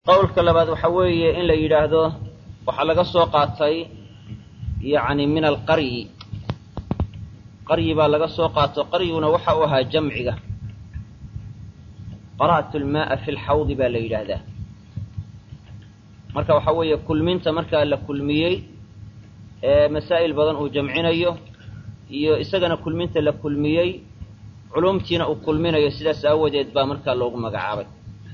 qowlka labaad waxa weeye in la yidhaahdo waxaa laga soo qaatay yacni min alqaryi qaryi baa laga soo qaato qaryiguna waxa uu ahaa jamciga qara'tu lmaaa fi lxawdi baa la yidhaahdaa marka waxaa weeye kulminta markaa la kulmiyey ee masaa'il badan uu jamcinayo iyo isagana kulminta la kulmiyey culumtiina uu kulminayo sidaas aawadeed baa markaa loogu magacaabay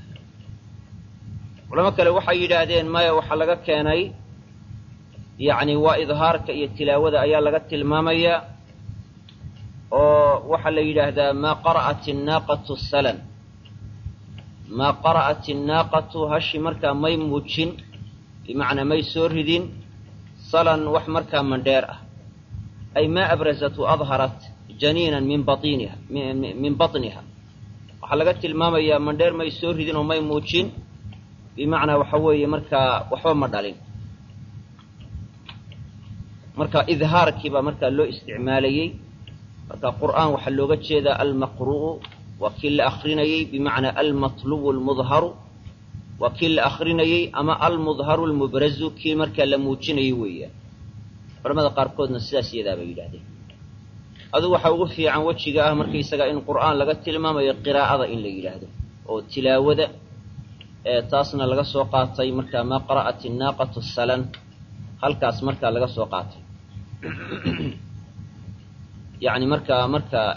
culamo kale waxay yidhaahdeen maya waxaa laga keenay yacni waa idhaarka iyo tilaawada ayaa laga tilmaamayaa oo waxaa la yidhaahdaa maa qara'at innaaqatu salan maa qara'at innaaqatu hashi markaa may muujin bimacnaa may soo ridin salan wax markaa mandheer ah ay maa abrazat wa adharat janiinan min bainiha min batniha waxaa laga tilmaamayaa mandheer may soo ridin oo may muujin bimacnaa waxa weeye markaa waxba ma dhalin marka idhaarkii baa markaa loo isticmaalayey marka qur'aan waxaa looga jeedaa almaqru'u waa kii la akrinayey bimacnaa almatlubu almudharu waa kii la akrinayey ama almudharu almubrazu kii markaa la muujinayey weeyaan culamada qaarkoodna sidaas iyadaa bay yidhahdeen adugu waxaa ugu fiican wejiga ah markaysaga in qur'aan laga tilmaamayo qiraa'ada in la yidhaahdo oo tilaawada taasna laga soo qaatay markaa maa qara'at innaaqatu salan halkaas markaa laga soo qaatay yani markaa markaa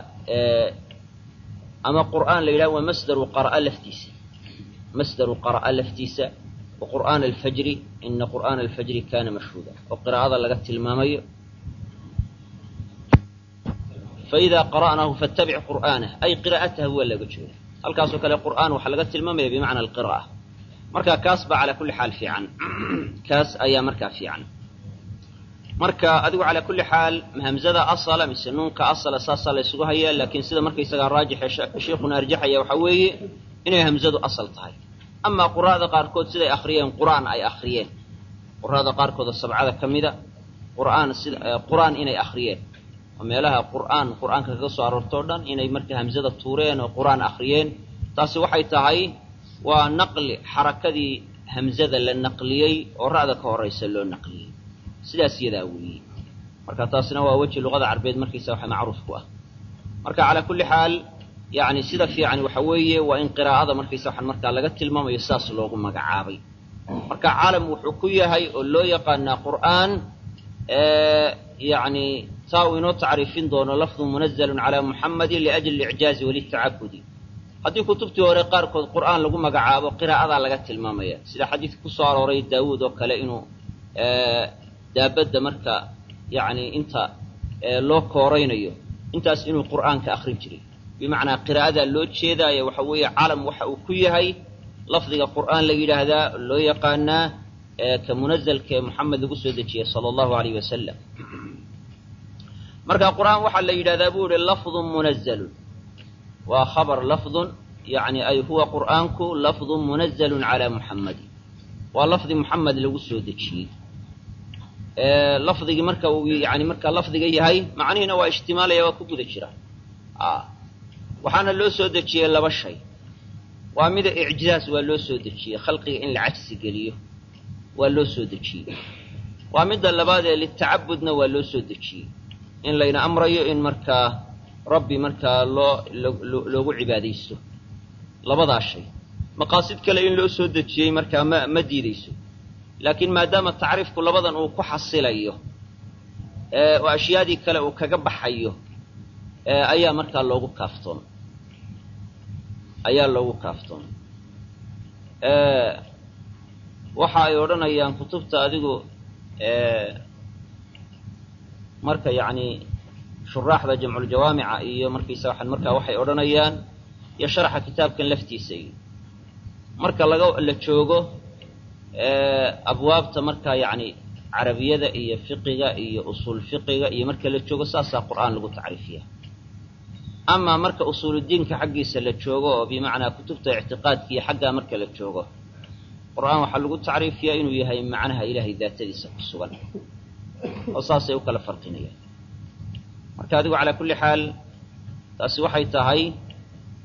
ama qur'aan la yidhahdo waa masdaru qara'a laftiisa masdaru qara'a laftiisa wa qur'aana alfajri ina qur'aana alfajri kana mashhuuda oo qiraa'ada laga tilmaamayo faidaa qara'naahu fattabic qur'aanah ay qiraa'atahu waa laga jeeda halkaasoo kale qur'aan waxaa laga tilmaamaya bimacna alqira'a marka kaas baa calaa kulli xaal fiican kaas ayaa markaa fiican marka adigu calaa kulli xaal hamzada asala mise nuunka asala saasaa la ysugu hayaa laakiin sida markaysagaa raajixe sheikhuna arjaxaya waxaa weeye inay hamzadu asal tahay amaa qura'ada qaarkood siday akhriyeen qur'aan ay akhriyeen qura'ada qaarkoodoo sabcada ka mida qur'aan sida qur'aan inay akhriyeen oo meelaha qur'aan qur'aanka kaga soo aroortoo dhan inay marka hamzada tuureen oo qur'aan akhriyeen taasi waxay tahay waa naqli xarakadii hamzada la naqliyey oo ra'da ka horaysa loo naqliyey sidaas yadaa weeye marka taasina waa weji luqada carbeed markaysa waxa macruuf ku ah marka calaa kulli xaal yani sida fiican waxa weeye waa in qiraa'ada markaysa waxaan markaa laga tilmaamayo saas loogu magacaabay marka caalam wuxuu ku yahay oo loo yaqaanaa qur'aan yani taa uu inoo tacriifin doono lafdu munazalun calaa muxamadin liajli licjaazi walitacabudi haddii kutubtii hore qaarkood qur'aan lagu magacaabo qiraa'adaa laga tilmaamaya sida xadiidka ku soo arooray daawuud oo kale inuu daabadda marka yani inta loo kooraynayo intaas inuu qur'aanka akrin jiray bimacnaa qiraa'adaa loo jeedaayo waxa weeye calam waxa uu ku yahay lafdiga qur'aan la yidhaahdaa loo yaqaanaa ka munazalka ee moxamed lagu soo dejiyey sala allahu alayh wasalam marka qur'aan waxaa la yidhahdaa buu yihi lafdun munazalun waa khabar lafdun yani ay huwa qur'aanku lafdun munazalun calaa muxammadin waa lafdi muxamed lagu soo dejiyey lafdigii marka uu yani markaa lafdiga yahay macnihiina waa ishtimaalaya waa ku guda jira waxaana loo soo dejiyey laba shay waa mida icjaaz waa loo soo dejiyey khalqiga in la cajsi geliyo waa loo soo dejiyey waa midda labaad ee litacabudna waa loo soo dejiyey in layna amrayo in markaa rabbi markaa loo loogu cibaadaysto labadaa shay maqaasid kale in loo soo dejiyey markaa ma ma diidayso laakiin maadaama tacriifku labadan uu ku xasilayo oo ashyaadii kale uu kaga baxayo ayaa markaa loogu kaaftoomay ayaa loogu kaaftoomay waxa ay odhanayaan kutubta adigu marka yacni shuraaxda jamculjawaamica iyo markaysa waxaan markaa waxay odhanayaan iyo sharaxa kitaabkan laftiisa iyo marka laga la joogo abwaabta markaa yacni carabiyada iyo fiqiga iyo usuul fiqiga iyo marka la joogo saasaa qur'aan lagu tacriifiya amaa marka usuuludiinka xaggiisa la joogo oo bimacnaa kutubta ictiqaadka iyo xaggaa marka la joogo qur'aan waxaa lagu tacriifiyaa inuu yahay macnaha ilaahay daatadiisa ku sugan oo saasay u kala farqinayaan marka adigu calaa kulli xaal taasi waxay tahay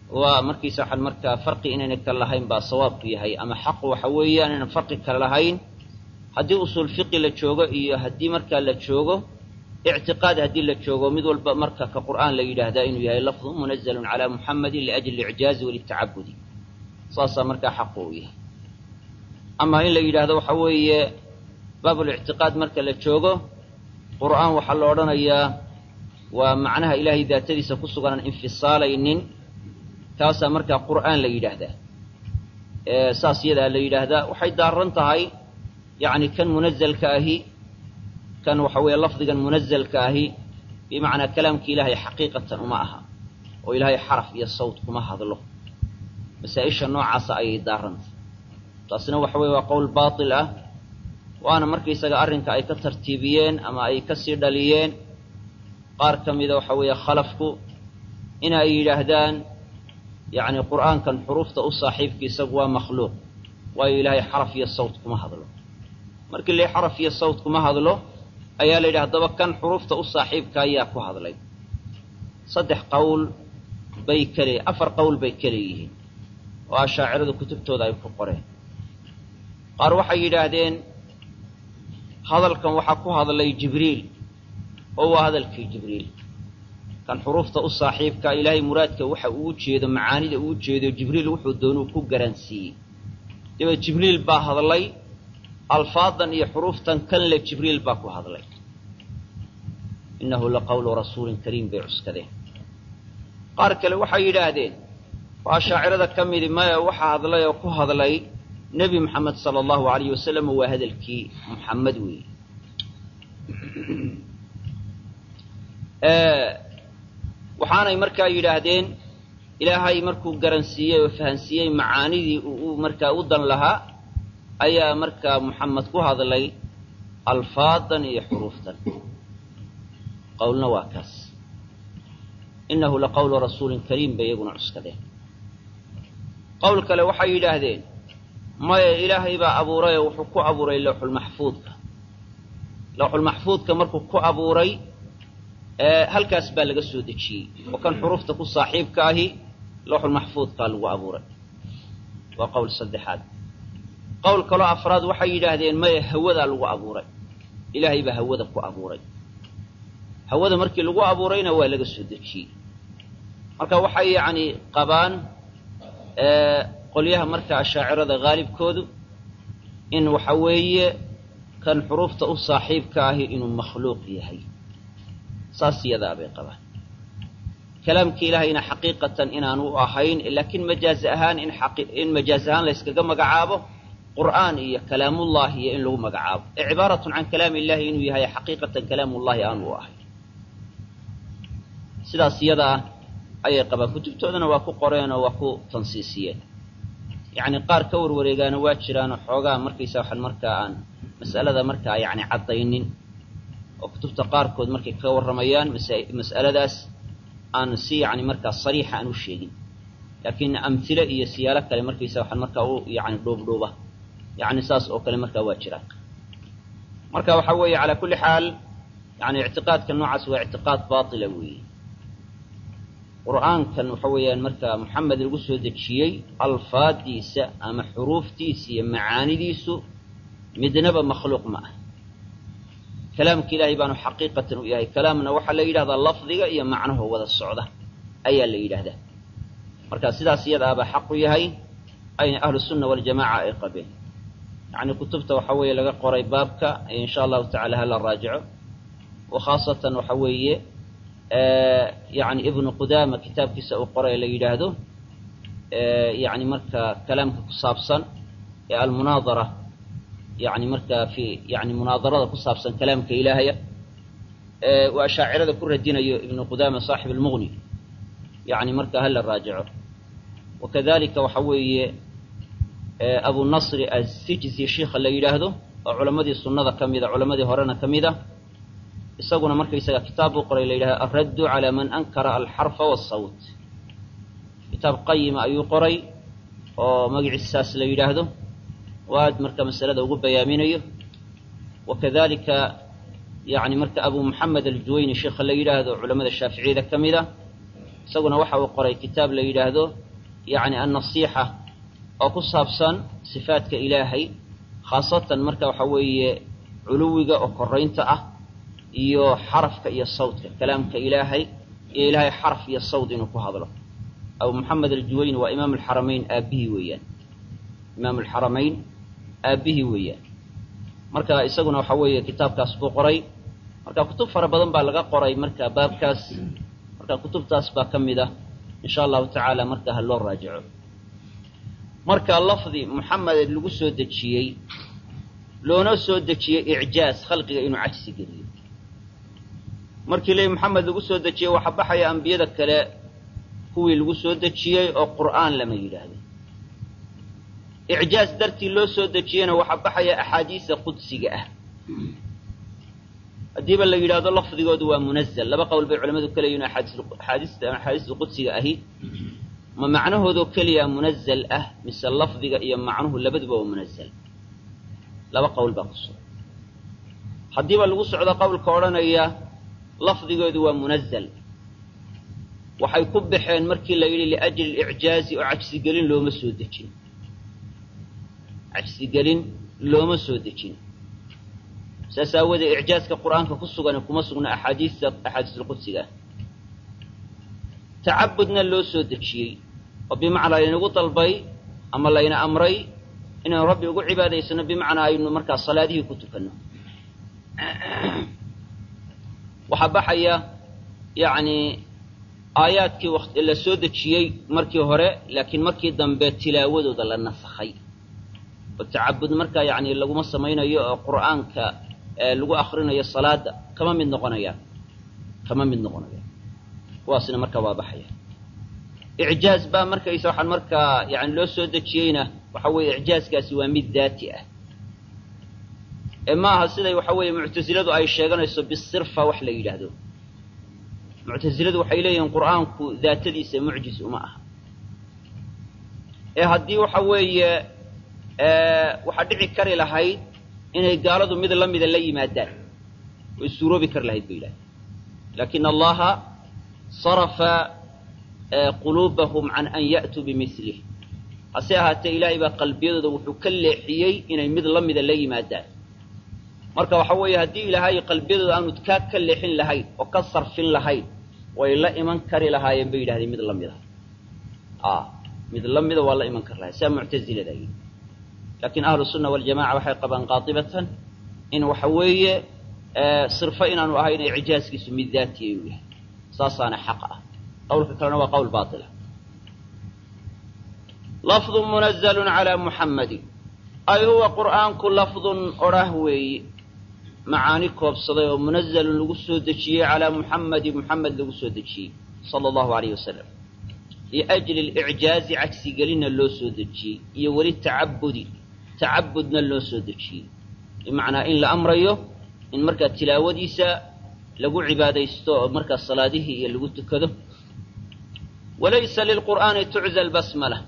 waa markiisa waxaan markaa farqi inayna kala lahayn baa sawaabku yahay ama xaqu waxa weeyaan inaan farqi kala lahayn haddii usuul fiqi la joogo iyo haddii markaa la joogo ictiqaad haddii la joogo mid walba marka ka qur'aan la yidhaahdaa inuu yahay lafdu munazalun calaa muxamadin liajli licjaazi walitacabudi saasaa markaa xaqu u yahay ama in la yidhaahdo waxa weeye baabulictiqaad marka la joogo qur'aan waxaa la odhanayaa waa macnaha ilaahay daatadiisa ku suganaan infisaalaynin taasaa markaa qur'aan la yidhaahdaa saas yadaa la yidhaahdaa waxay daaran tahay yacni kan munazalka ahi kan waxa weeye lafdigan munazalka ahi bimacnaa kalaamki ilaahay xaqiiqatan uma aha oo ilaahay xaraf iyo sawt kuma hadlo masaa-isha noocaasa ayay daarantay taasina waxa weye waa qowl baatil ah waana markaysaga arrinka ay ka tartiibiyeen ama ay ka sii dhaliyeen qaar ka mida waxa weeye khalafku in ay yidhaahdaan yacni qur'aankan xuruufta u saaxiibka isagu waa makhluuq waayo ilaahay xaraf iyo sawt kuma hadlo markii la xaraf iyo sawt kuma hadlo ayaa la yidhi haddaba kan xuruufta u saaxiibka ayaa ku hadlay saddex qowl bay kale afar qowl bay kale yihiin oo ashaaciradu kutubtooda ay ku qoreen qaar waxay yidhaahdeen hadalkan waxaa ku hadlay jibriil oo waa hadalkii jibriil kan xuruufta u saaxiibka ilaahay muraadka waxa uu jeedo macaanida uu jeedo jibriil wuxuu doonuu ku garansiiyey dabeed jibriil baa hadlay alfaadan iyo xuruuftan kan le jibriil baa ku hadlay innahu laqawlu rasuulin kariim bay cuskadeen qaar kale waxay yidhaahdeen waa shaacirada ka midi maya waxaa hadlay oo ku hadlay nebi moxamed sala allahu alayh wasalam waa hadalkii muxamed weeye waxaanay markaa yidhaahdeen ilaahay markuu garansiiyey oo fahansiiyey macaanidii uu markaa u dan lahaa ayaa markaa muxamed ku hadlay alfaadan iyo xuruuftan qowlna waa kaas innahu laqawlu rasuulin kariim bay iyaguna cuskadeen qowl kale waxay yidhaahdeen maya ilaahay baa abuuray oo wuxuu ku abuuray lawxulmaxfuudka lawxulmaxfuudka markuu ku abuuray halkaas baa laga soo dejiyey oo kan xuruufta ku saaxiibka ahi lawxulmaxfuudkaa lagu abuuray waa qowl saddexaad qowl kaloo afraad waxay yidhaahdeen maya hawadaa lagu abuuray ilaahay baa hawada ku abuuray hawada markii lagu abuurayna waa laga soo dejiyey marka waxay yacni qabaan qolyaha marka ashaacirada haalibkoodu in waxa weeye kan xuruufta u saaxiibka ahi inuu makhluuq yahay saas yadaa bay qabaan kalaamka ilaahayna xaqiiqatan inaanu u ahayn laakiin majaaz ahaan in in majaaz ahaan layskaga magacaabo qur'aan iyo kalaamullahi iyo in lagu magacaabo ee cibaaratun can kalaami illahi inuu yahay xaqiiqatan kalaamullahi aanu u ahayn sidaas yadaa ayay qabaan kutubtoodana waa ku qoreen oo waa ku tansiisiyeen yacni qaar ka warwareegaana waa jiraanoo xoogaa markaysa waxaan markaa aan mas'alada markaa yacni caddaynin oo kutubta qaarkood markay ka warramayaan mas'aladaas aan si yacni markaa sariixa aan u sheegin laakiin amhile iyo siyaalo kale markaysa waxaan markaa u yacni dhuubdhuuba yacni saas oo kale markaa waa jiraan marka waxaa weeye calaa kulli xaal yani ictiqaadka noocaas waa ictiqaad baatila weeye qur'aankan waxa weeyaan markaa moxamed lagu soo dejiyey alfaadiisa ama xuruuftiisa iyo macaanidiisu midnaba makhluuq ma ah kalaamka ilaahay baanu xaqiiqatan u yahay kalaamna waxaa la yidhahdaa lafdiga iyo macnaho wada socda ayaa la yidhaahdaa marka sidaas iyada abaa xaq u yahay ayna ahlu sunna waljamaca ay qabeen yacni kutubta waxa weeye laga qoray baabka insha allahu tacala hala raajico wa khaasatan waxa weeye yani ibnu qudaama kitaabkiisa uu qoray la yidhaahdo yani markaa kalaamka ku saabsan ee almunaadara yani markaa fi yani munaadarada ku saabsan kalaamka ilaahaya uu ashaacirada ku radinayo ibnu qudaama saaxib almughni yani markaa hala raajico wakadalika waxa weeye abu nasri asijzi shiikha la yidhaahdo oo culammadii sunnada ka mida culammadii horena ka mid a isaguna markaysaga kitaab buu qoray la yidhahdo alraddu calaa man ankara alxarfa waasawt kitaab qayima ayuu qoray oo magaciisaas la yidhaahdo oo aad marka masalada ugu bayaaminayo wakadalika yani marka abu moxamed aljuwayni sheikha la yidhaahdo culamada shaaficiyada ka mid a isaguna waxa uu qoray kitaab la yidhaahdo yacni annasiixa oo ku saabsan sifaadka ilaahay khaasatan marka waxa weeye culuwiga oo koraynta ah iyo xarafka iyo sawdka kalaamka ilaahay iyo ilaahay xaraf iyo sawd inuu ku hadlo abu moxamed aljuwayni waa imaam alxaramayn aabbihii weeyaan imaam alxaramayn aabbihii weeyaan marka isaguna waxa weeye kitaabkaas buu qoray marka kutub fara badan baa laga qoray marka baabkaas marka kutubtaas baa ka mid ah insha allahu tacaala marka ha loo raajico marka lafdi muxamed lagu soo dejiyey loona soo dejiyey icjaaz khalqiga inuu cajsi geliyo markii le moxamed lagu soo dejiyey waxaa baxaya ambiyada kale kuwii lagu soo dejiyey oo qur'aan lama yidhaahdo icjaaz dartii loo soo dejiyeyna waxaa baxaya axaadiisa qudsiga ah haddiiba la yidhahdo lafdigoodu waa munazal laba qowl bay culamadu ka leeyihin axaadiista axaadiista qudsiga ahi ma macnahoodoo keliya munazal ah mise lafdiga iyo macnuhu labaduba waa munazal laba qowl baa ku sugan haddiiba lagu socdo qowlka odhanaya lafdigoodu waa munazal waxay ku baxeen markii la yidhi liajli licjaazi oo cajsigelin looma soo dejin cajsigelin looma soo dejin saas aawoodee icjaazka qur'aanka ku sugan kuma sugna axaadiista axaadiisulqudsiga ah tacabudna loo soo dejiyey oo bimacnaa laynagu dalbay ama layna amray inaynu rabbi ugu cibaadaysano bimacnaa aynu markaa salaadihii ku tukanno waxaa baxaya yacni aayaadkii waqti la soo dejiyey markii hore laakiin markii dambe tilaawadooda la nasakhay oo tacabud markaa yacni laguma samaynayo oo qur'aanka lagu akrinayo salaada kama mid noqonayaan kama mid noqonayaan kuwaasina markaa waa baxaya icjaaz baa markaysa waxaan markaa yani loo soo dejiyeyna waxa weeye icjaazkaasi waa mid daati ah ee ma aha siday waxa weeye muctasiladu ay sheeganayso bisirfa wax la yidhaahdo muctasiladu waxay leeyihiin qur'aanku daatadiisa mucjiz uma aha ee haddii waxa weeye waxaa dhici kari lahayd inay gaaladu mid la mida la yimaadaan way suuroobi kari lahayd bay yidhahdeen lakin allaha sarafa quluubahum can an ya'tuu bimilih hase ahaatee ilaahay baa qalbiyadooda wuxuu ka leexiyey inay mid la mida la yimaadaan marka waxa weeye haddii ilaahay qalbiyadooda aanu kaa ka leexin lahayn oo ka sarfin lahayn way la iman kari lahaayeen bay yidhahdeen mid la mida a mid la mida waa la iman kari lahay saa muctazilada yidhi laakiin ahlu sunna waljamaca waxay qabaan qaatibatan in waxa weeye sirfo inaanu ahayn icjaazkiisu mid daatiya uu yahay saasaana xaq ah qawlka kalena waa qawl baila lafdu munazlu calaa muxammadin ay huwa qur'aanku lafdun odhah weeye macaani koobsaday oo munazalun lagu soo dejiyey calaa muxammadi muxamed lagu soo dejiyey sala allahu alayh wasalam liajli licjaazi cagsigelinna loo soo dejiyey iyo weli tacabudi tacabudna loo soo dejiyey bimacnaa in la amrayo in markaa tilaawadiisa lagu cibaadaysto oo markaa salaadihii iyo lagu tukado walaysa lilqur'aani tucza albasmala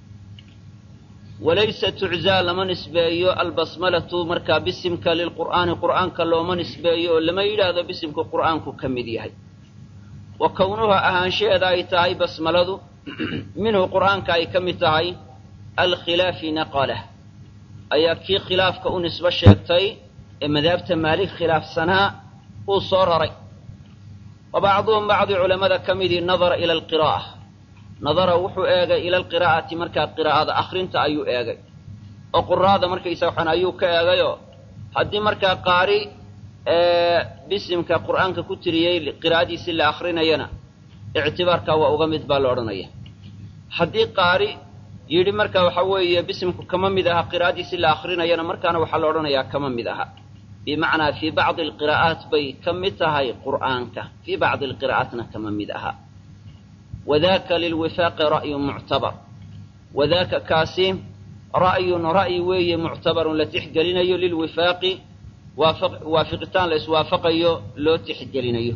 walaysa tuczaa lama nisbeeyo albasmalatu markaa bisimka lilqur'aani qur'aanka looma nisbeeyo oo lama yidhaahdo bisimku qur'aanku ka mid yahay wa kownuha ahaanshaheeda ay tahay basmaladu minhu qur'aanka ay ka mid tahay alkhilaafi naqalah ayaa kii khilaafka u nisbo sheegtay ee madaabta maalik khilaafsanaa uu soo raray wa bacduhum bacdi culammada ka midii nadara ila alqiraa'a nadara wuxuu eegay ila alqiraa'ati markaa qiraa'ada akhrinta ayuu eegay oo quraada markaysa waxaan ayuu ka eegayoo haddii markaa qaari bisimka qur'aanka ku tiriyey qiraa'adiisii la akrinayana ictibaarkaa waa uga mid baa la odhanaya haddii qaari yidhi marka waxa weeye bisimku kama mid aha qiraa'adiisii la akrinayana markaana waxaa la odhanayaa kama mid aha bimacnaa fii bacdi alqiraa'aat bay ka mid tahay qur'aanka fii bacdi alqiraa'aatna kama mid aha wadaka lilwifaaqi ra'yun muctabar wadaka kaasi ra'yun ra'yi weeye muctabarun la tixgelinayo lilwifaaqi waafiqitaan la iswaafaqayo loo tixgelinayo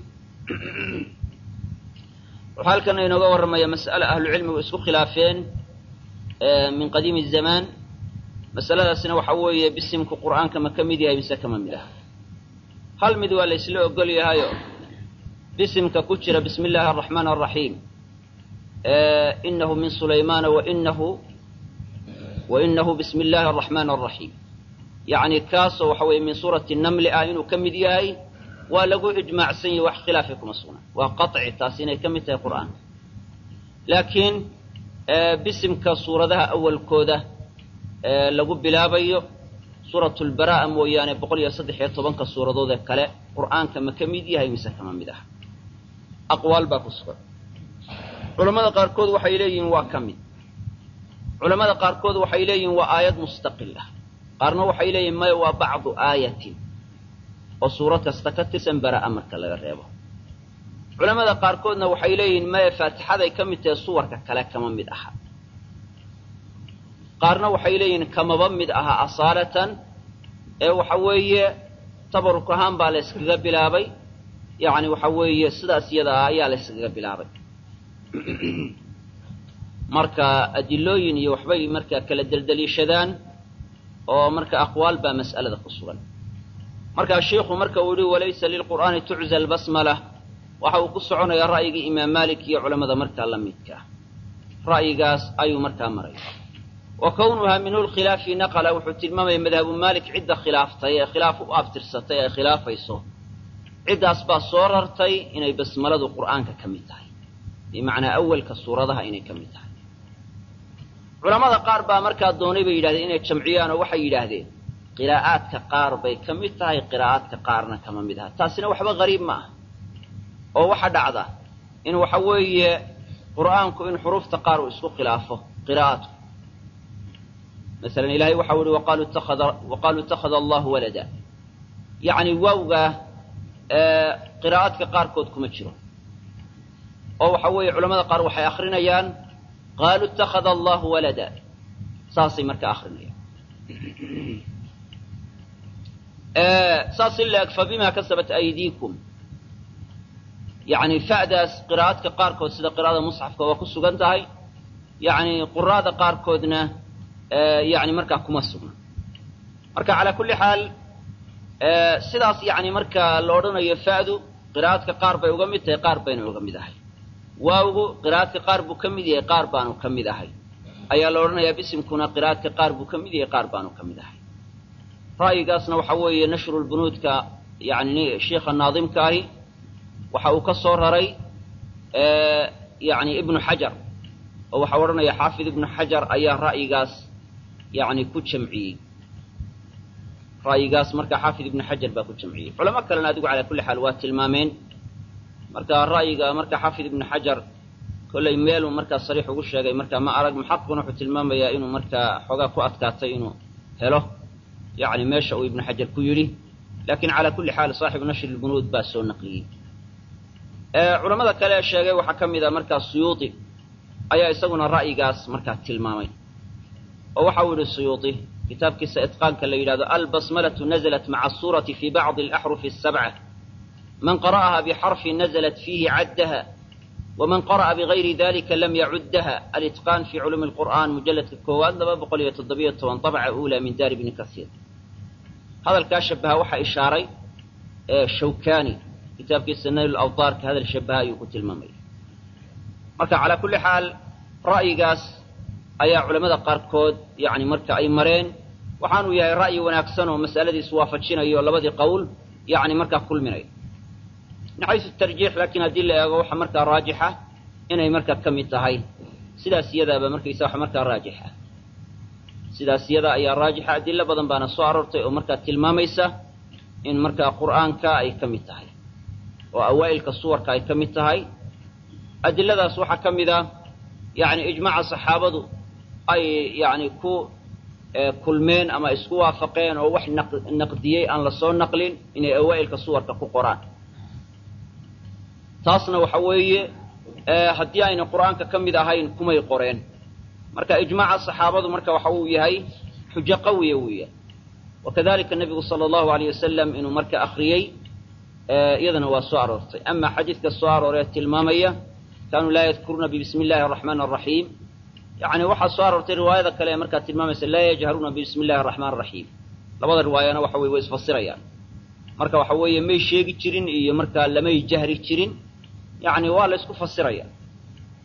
wuxuu halkan inooga warramaya mas'ale ahlucilmigu isku khilaafeen min qadiimi zamaan masaladaasina waxa weeye bisimku qur'aanka ma ka mid yahay mise kama mid aha hal mid waa la isla ogol yahayo bisimka ku jira bismi illaahi araxmaan araxiim inahu min sulaymaana wainahu wainahu bismi illaahi araxmaan araxiim yacni kaasoo waxa weeye min suurati namli ah inuu ka mid yahay waa lagu ijmaacsan yahay wax khilaafi kuma sugnaa waa qaطci taas inay ka mid tahay qur'aanka laakiin bisimka suuradaha awalkooda lagu bilaabayo suuratu lbara'a mooyaane boqol iyo saddex iyo tobanka suuradood ee kale qur'aanka ma ka mid yahay mise kama mid aha aqwaal baa ku sugan culammada qaarkood waxay leeyihiin waa ka mid culammada qaarkood waxay leeyihiin waa aayad mustaqil ah qaarna waxay leeyihin maya waa bacdu aayatin oo suurad kasta ka tirsan bara'a marka laga reebo culamada qaarkoodna waxay leeyihiin maya faatixaday ka mid tahay suwarka kale kama mid aha qaarna waxay leeyihiin kamaba mid aha asaalatan ee waxa weeye tabaruk ahaan baa la yskaga bilaabay yacni waxa weeye sidaas iyada ah ayaa la yskaga bilaabay marka adilooyin iyo waxbay markaa kala deldeliishadaan oo marka aqwaal baa mas'alada ku sugan markaa shiikhu marka uu yihi walaysa lilqur'aani tucza albasmala waxa uu ku soconayaa ra'yigii imaam malik iyo culammada markaa la midka ra'yigaas ayuu markaa maraya wa kownuhaa minhu lkhilaafi naqala wuxuu tilmaamaya madhabu malik cidda khilaaftay ee khilaaf u abtirsatay ee khilaafayso ciddaas baa soo rartay inay basmaladu qur'aanka ka mid tahay bimacnaa awalka suuradaha inay ka mid tahay culamada qaar baa markaa doonay bay yidhahdeen inay jamciyaan oo waxay yidhaahdeen qiraa'aadka qaar bay ka mid tahay qiraa'aadka qaarna kama mid aha taasina waxba gariib ma aha oo waxa dhacda in waxa weeye qur'aanku in xuruufta qaar uu isku khilaafo qiraa'aadku masalan ilahay waxau yihi waqaaluu ittakhada waqaaluu ittakhada allahu walada yacni waawgaa qiraa'aadka qaarkood kuma jiro oo waxa weeye culamada qaar waxay akrinayaan qaaluu ittakhada allahu walada saasay markaa akrinayaan saas in la eg fa bima kasabat aydiikum yacni fa'daas qiraa'adka qaarkood sida qiraa'ada musxafka waa ku sugan tahay yacni quraada qaarkoodna yani markaa kuma sugna marka calaa kulli xaal sidaas yani markaa la odhanayo fa'du qiraa'adka qaar bay uga mid tahay qaar bayna uga mid ahay waawgu qiraa'adka qaar buu ka mid yahay qaar baanu ka mid ahay ayaa la odhanayaa bisimkuna qiraa'adka qaar buu ka mid yahay qaar baanu ka mid ahay ra'yigaasna waxa weeye nashrulbunuudka yani sheikha naadimka ahi waxa uu ka soo raray yani ibnu xajar oo waxaa odhanaya xaafid ibnu xajar ayaa ra'yigaas yani ku jamciyey ra'yigaas marka xaafid ibnu xajar baa ku jamciyey culamo kalena adigu calaa kulli xaal waa tilmaameen marka ra'yiga marka xaafid ibnu xajar kollay meeluu markaa sariix ugu sheegay marka ma arag muxaqiquna wuxuu tilmaamayaa inuu markaa xoogaa ku adkaatay inuu helo yani meesha uu ibnu xajar ku yidhi lakin calaa kulli xaal saaxibu nashri lbunuud baa soo naqliyey culamada kale ee sheegay waxaa ka mid a markaa suyuuti ayaa isaguna ra'yigaas markaa tilmaamay oo waxa uu yihi suyuuti kitaabkiisa itqaanka la yidhahdo albasmalatu naزlat maca asurati fi bacdi alaxrufi الsabca man qara'aha bixarfi naزlat fiihi caddaha waman qara'a bigayri dalika lam yacuddaha alitqaan fi culuumi اlqur'an mujaladka koowaad laba boqol iyo toddobiyo toban طabca ula min daari bni kasiir hadalkaa shabaha waxaa ishaaray shawkani kitaabkiisa nayl awdaarka hadal shabaha ayuu ku tilmaamaya marka calaa kulli xaal ra'yigaas ayaa culamada qaarkood yani marka ay mareen waxaanuu yahay ra'yi wanaagsan oo masaladiis waafajinayo labadii qowl yani markaa kulminaya min xaysu tarjiix laakiin haddii la eego waxa markaa raajixa inay markaa ka mid tahay sidaas iyadaaba markaysa wax markaa raajixa sidaas iyada ayaa raajixa adilo badan baana soo aroortay oo markaa tilmaamaysa in markaa qur'aanka ay ka mid tahay oo awaa'ilka suwarka ay ka mid tahay adiladaas waxaa ka mid a yani ijmaaca saxaabadu ay yani ku kulmeen ama isku waafaqeen oo wax naqdiyey aan lasoo naqlin inay awaa'ilka suwarka ku qoraan taasna waxa weeye haddii ayna qur'aanka ka mid ahayn kumay qoreen marka ijmaaca saxaabadu marka waxa uu yahay xujo qawiya weeya wakadalika nebigu sala allahu alayh wasalam inuu marka akriyey iyadana waa soo aroortay ama xadiidka soo arooree tilmaamaya kaanuu laa yadkuruuna bibismi illahi araxmaan araxiim yani waxaa soo aroortay riwaayada kale ee markaa tilmaamaysa laa yajharuuna bibismi illahi araxmaan araxiim labada riwaayana waxa weye way isfasirayaan marka waxa weeye may sheegi jirin iyo markaa lamay jahri jirin yani waa la isku fasiraya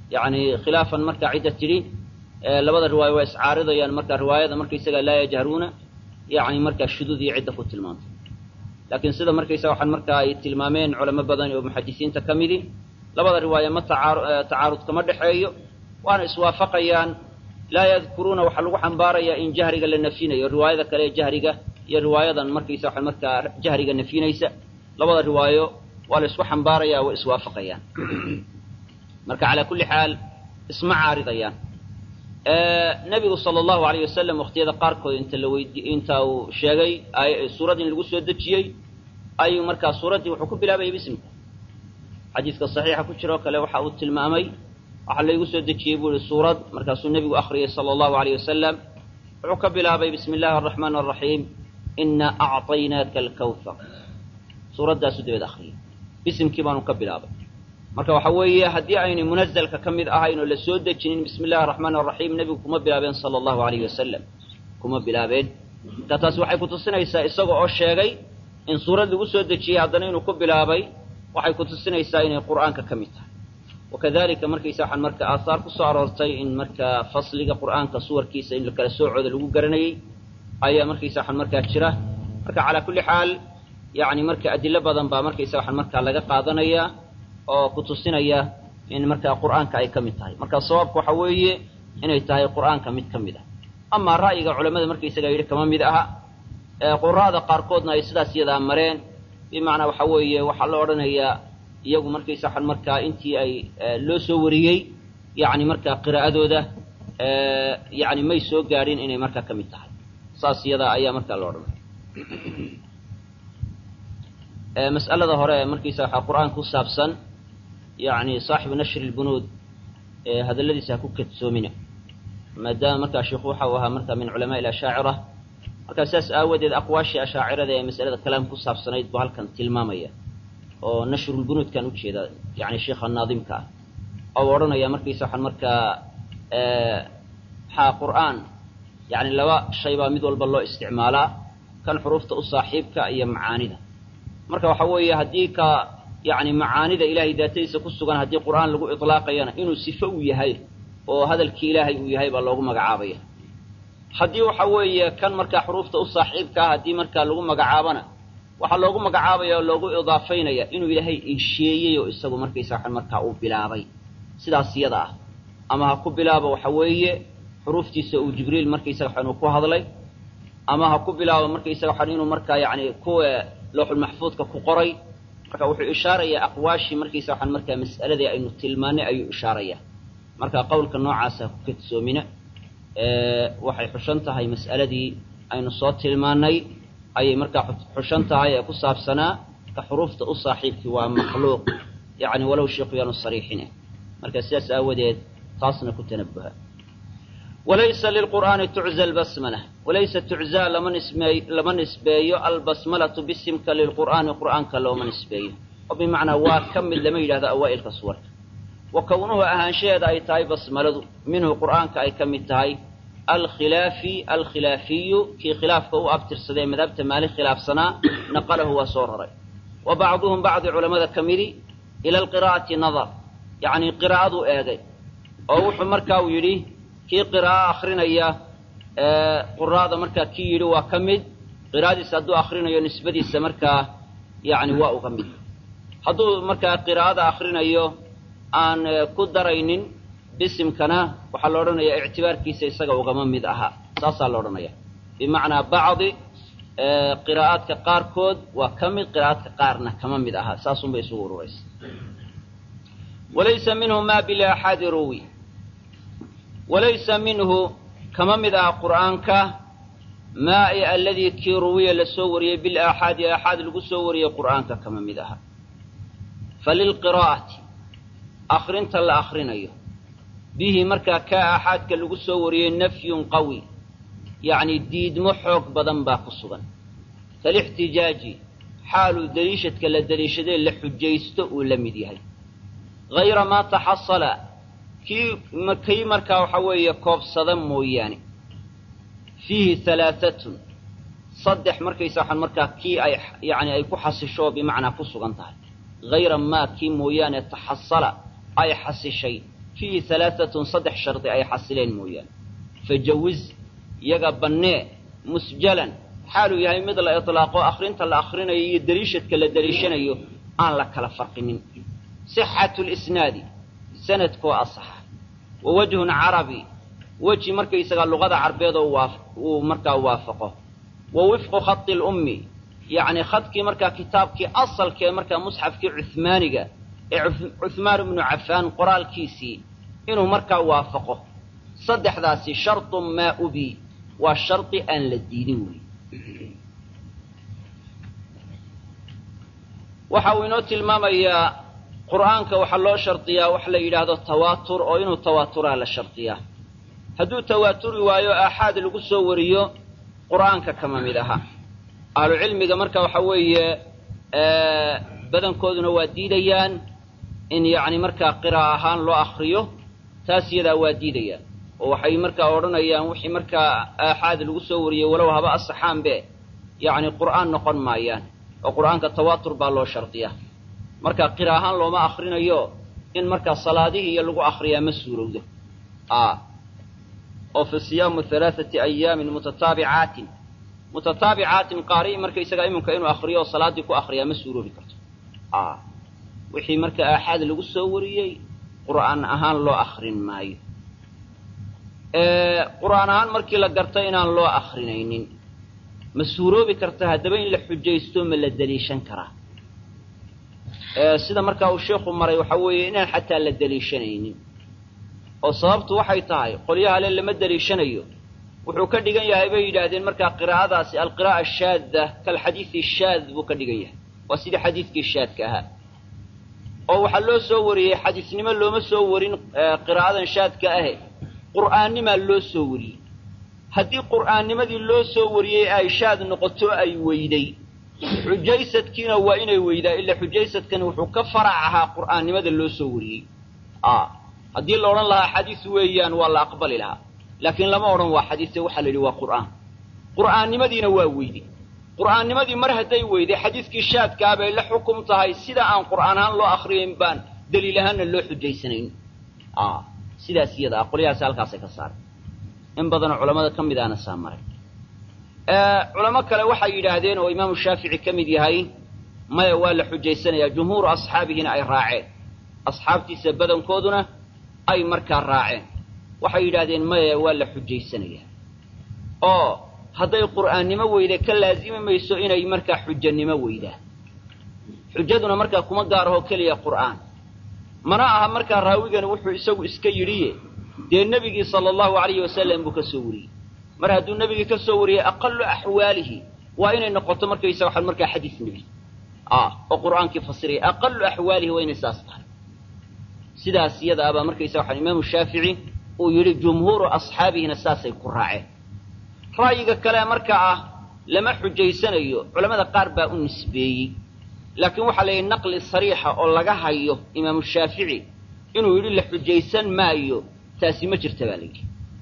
yani khilaafan markaa cidda tidhi labada riwaayo waa iscaaridayaan marka riwaayada markaysaga laa yajharuuna yani markaa shuduud iyo cidda ku tilmaantay laakiin sida markaysaga waxaan markaa ay tilmaameen culamo badan oo muxadisiinta ka midi labada riwaaye ma tacaarud kama dhexeeyo waana iswaafaqayaan laa yadkuruuna waxaa lagu xambaarayaa in jahriga la nafyinayo riwaayada kale ee jahriga iyo riwaayadan markaysa waxaan markaa jahriga nafyinaysa labada riwaayo waa la isku xambaaraya way iswaafaqayaan marka calaa kulli xaal isma caaridayaan nebigu sala allahu alayh wasalam waqtiyada qaarkood inta la weydi inta uu sheegay suurad in lagu soo dejiyey ayuu markaa suuraddii wuxuu ku bilaabayay bismika xadiiska saxiixa ku jiroo kale waxa uu tilmaamay waxaa laygu soo dejiyey buu ihi suurad markaasuu nebigu akhriyay sala allahu alayh wasalam wuxuu ka bilaabay bismi illaahi araxmaan araxiim inaa acطaynaaka alkawthar suuraddaasuu dabeed akhriyay bisimkii baanu ka bilaabay marka waxa weeye haddii aynay munazalka ka mid ahayn oo la soo dejinin bismi illahi araxmaan araxiim nebigu kuma bilaabeen sala allahu alayh wasalam kuma bilaabeen marka taasi waxay kutusinaysaa isaga oo sheegay in suurad lagu soo dejiyey haddana inuu ku bilaabay waxay kutusinaysaa inay qur'aanka ka mid tahay wakadalika markaysa waxaan marka aahaar ku soo aroortay in markaa fasliga qur'aanka suwarkiisa in kala soocooda lagu garanayey ayaa markaysa waxaan markaa jira marka calaa kulli xaal yani marka adilo badan baa markaysa waxaan markaa laga qaadanaya oo kutusinaya in markaa qur'aanka ay ka mid tahay marka sawaabka waxa weeye inay tahay qur'aanka mid ka mid ah amaa ra'yiga culamada markaysaga yidhi kama mid aha qura'da qaarkoodna ay sidaas yadaa mareen bimacnaa waxa weeye waxaa la odhanayaa iyagu markaysa waxaan markaa intii ay loo soo wariyey yani markaa qiraa'adooda yani may soo gaadhin inay markaa ka mid tahay saas iyadaa ayaa markaa la odhanaya mas'alada hore markaysa waxaa qur'aan ku saabsan yani saaxibu nashri lbunuud hadalladiisa ha ku kadsoomina maadaama markaa sheikhu waxa uu ahaa markaa min culamaai ashaacira markaa sidaas aawadeed aqwaashii ashaacirada ee masalada kalaam ku saabsanayd buu halkan tilmaamaya oo nashrulbunuudkan ujeeda yani sheikha naadimka ah oo odhanaya markaysa waxaan markaa maxaa qur'aan yani laba shay baa mid walba loo isticmaalaa kan xuruufta u saaxiibka iyo macaanida marka waxa weeye haddii ka yani macaanida ilahay daatadiisa ku sugan haddii qur'aan lagu ilaaqayana inuu sifo u yahay oo hadalkii ilaahay uu yahay baa loogu magacaabaya haddii waxa weeye kan markaa xuruufta u saaxiibka ah haddii markaa lagu magacaabana waxaa loogu magacaabaya oo loogu idaafaynaya inuu ilaahay insheeyey oo isagu markaysa waxan markaa uu bilaabay sidaas iyada ah ama ha ku bilaabo waxa weeye xuruuftiisa uu jibriil markaysaga waxan uu ku hadlay ama ha ku bilaabo markaysaga waxan inuu markaa yani kuwa looxulmaxfuudka ku qoray marka wuxuu ishaarayaa aqwaashii markaysa waxan markaa mas'aladii aynu tilmaanay ayuu ishaaraya marka qowlka noocaasa ha ku kadsoomina waxay xushan tahay mas'aladii aynu soo tilmaanay ayay markaa xushan tahay ee ku saabsanaa ka xuruufta u saaxiibkii waa makhluuq yani walow sheikhu yaanu sariixine marka sidaas aawadeed taasna ku tanabuha walaysa lilqur'aani tucza albasmala walaysa tuczaa lama nismeey lama nisbeeyo albasmalatu bisimka lilqur'aani qur'aanka looma nisbeeyo oo bimacnaa waa ka mid lama yidhahdo awaa'ilka suwarka wa kownuhu ahaanshaheeda ay tahay basmaladu minhu qur'aanka ay ka mid tahay alkhilaafi alkhilaafiyu kii khilaafka u abtirsadee madhabta maali khilaafsanaa naqalahu waa soo raray wa bacduhum bacdi culamada ka midi ila alqiraa'ati nadar yacni qiraa'aduu eegay oo wuxuu markaa uu yidhi kii qiraa'o akrinaya quraada markaa kii yidhi waa ka mid qiraa'adiisa hadduu akrinayo nisbadiisa markaa yani waa uga mid hadduu markaa qiraa'ada akrinayo aan ku daraynin bisimkana waxaa la odhanayaa ictibaarkiisa isaga ugama mid aha saasaa la odhanaya bimacnaa bacdi qiraa'aadka qaarkood waa ka mid qiraa'aadka qaarna kama mid aha saasunbay isugu ururaysa walaysa minhu ma bilaaxaadi ruwi walaysa minhu kama mid aha qur'aanka maa i aladii kii ruwiya la soo wariyey bilaaxaadi aaxaad lagu soo wariyey qur'aanka kama mid aha falilqiraa'ati akrinta la akrinayo bihi markaa kaa aaxaadka lagu soo wariyey nafyun qawi yacni diidmo xoog badan baa ku sugan kalixtijaaji xaaluu deliishadka la deliishadee la xujaysto uu la mid yahay hayra maa taxasala kii kii markaa waxa weeye koobsada mooyaane fiihi halaaatun saddex markaysa waxaan markaa kii ay yani ay ku xasisho bimacnaa ku sugan tahay hayra maa kii mooyaane taxasala ay xasishay fiihi halaaatun saddex shardi ay xasileen mooyaane fajawiz iyaga bannee musjalan xaaluu yahay mid la itlaaqo akhrinta la akhrinayo iyo deliishadka la deliishanayo aan la kala farqinin sixatu lisnaadi sanadkoo asaxa wa wajhun carabi weji markaysagaa luqada carbeedoo waa uu markaa waafaqo wa wifqu khadi lummi yacni khadkii markaa kitaabkii asalkee markaa musxafkii cuhmaaniga ee cuhmaan ibnu cafaan qoraalkiisii inuu markaa waafaqo saddexdaasi shardu maa ubi waa shardi aan la diidin wey waxa uu inoo tilmaamayaa qur'aanka waxaa loo shardiyaa wax la yidhaahdo tawaatur oo inuu tawaaturaa la shardiyaa hadduu tawaaturi waayo aaxaad lagu soo wariyo qur'aanka kama mid aha ahlucilmiga marka waxa weeye badankooduna waa diidayaan in yacni markaa qira'a ahaan loo akriyo taas iyadaa waa diidayaan oo waxay markaa odhanayaan wixii markaa aaxaad lagu soo wariyey walow haba asaxaanbe yacni qur'aan noqon maayaan oo qur'aanka tawaatur baa loo shardiyaa marka qira ahaan looma akrinayo in markaa salaadihii iyo lagu akriyaa ma suurowdo oo fa siyaamu halaaثati ayaamin mutataabicaatin mutataabicaatin qaari'i markaysagaa iminka inuu akriyo oo salaaddii ku akriyaa ma suuroobi karto wixii marka aaxaad lagu soo wariyey qur'aan ahaan loo akrin maayo qur'aan ahaan markii la garta inaan loo akrinaynin ma suuroobi karta haddaba in la xujaysto ma la deliishan karaa sida markaa uu sheikhu maray waxaa weeye inaan xataa la deliishanaynin oo sababtu waxay tahay qolyaha le lama deliishanayo wuxuu ka dhigan yahay bay yidhaahdeen markaa qiraa'adaasi alqiraa'a shaadda kalxadiidi shaad buu ka dhigan yahay waa sidii xadiidkii shaadka ahaa oo waxaa loo soo wariyey xadiisnimo looma soo warin qiraa'adan shaadka ahe qur'aannimaa loo soo wariyey haddii qur'aannimadii loo soo wariyey ay shaad noqoto ay weyday xujaysadkiina waa inay weydaa ilaa xujaysadkani wuxuu ka farac ahaa qur'aannimada loo soo wariyey haddii la odhan lahaa xadiis weeyaan waa la aqbali lahaa laakiin lama odhan waa xadiise waxaa la yidhi waa qur'aan qur'aannimadiina waa weyday qur'aannimadii mar hadday weyday xadiiskii shaadkaa bay la xukum tahay sida aan qur'aan ahaan loo akriyayn baan daliil ahaanna loo xujaysanayn sidaas iyada ah qolyahaasi halkaasay ka saaray in badanoo culammada ka mid ahna saa maray culamo kale waxay yidhaahdeen oo imaamu shaafici ka mid yahay maya waa la xujaysanayaa jumhuuru asxaabihina ay raaceen asxaabtiisa badankooduna ay markaa raaceen waxay yidhaahdeen maya waa la xujaysanayaa oo hadday qur'aannimo weyda ka laazimi mayso inay markaa xujanimo weydaan xujaduna markaa kuma gaarahoo keliya qur'aan mana aha markaa raawigani wuxuu isagu iska yidhiye dee nebigii sala allahu alayhi wasalam buu ka soo wariyey mar hadduu nebigii ka soo wariyey aqalu axwaalihi waa inay noqoto markaysa waxaan markaa xadiis nebi oo qur'aankii fasiraya aqalu axwaalihi waa inay saas tahay sidaas iyada abaa markaysa waxaan imaamu shaafici uu yidhi jumhuuru asxaabihina saasay ku raaceen ra'yiga kale marka ah lama xujaysanayo culamada qaar baa u nisbeeyey laakiin waxaa la yidhi naqli sariixa oo laga hayo imaamu shaafici inuu yidhi la xujaysan maayo taasi ma jirta baa layidhi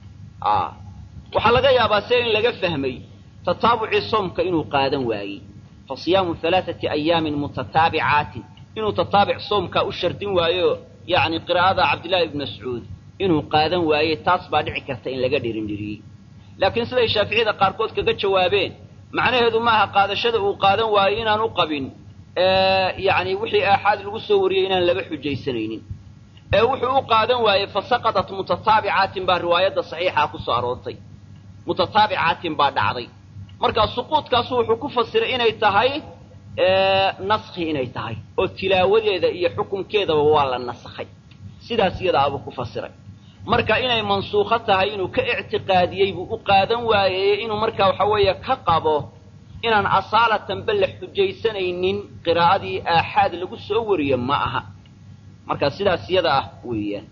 waxaa laga yaabaa se in laga fahmay tataabucii soomka inuu qaadan waayey fa siyaamu halaaثati ayaamin mutataabicaatin inuu tataabic soomkaa u shardin waayo yacni qiraa'ada cabdillahi ibn mascuud inuu qaadan waayey taas baa dhici karta in laga dhirindhiriyey laakiin siday shaaficiyada qaarkood kaga jawaabeen macnaheedu maaha qaadashada uu qaadan waayo inaan u qabin yacni wixii aaxaad lagu soo wariyey inaan laba xujaysanaynin ee wuxuu u qaadan waayey fa saqadat mutataabicaatin baa riwaayadda saxiixaa ku soo aroortay mutataabicaatin baa dhacday markaa suquudkaasu wuxuu ku fasiray inay tahay naskhi inay tahay oo tilaawadeeda iyo xukunkeedaba waa la nasakhay sidaas iyada abuu ku fasiray marka inay mansuukho tahay inuu ka ictiqaadiyey buu u qaadan waayey inuu markaa waxa weeye ka qabo inaan asaalatanba la xujaysanaynin qiraa'adii aaxaad lagu soo wariyo ma aha marka sidaas iyada ah weeyaan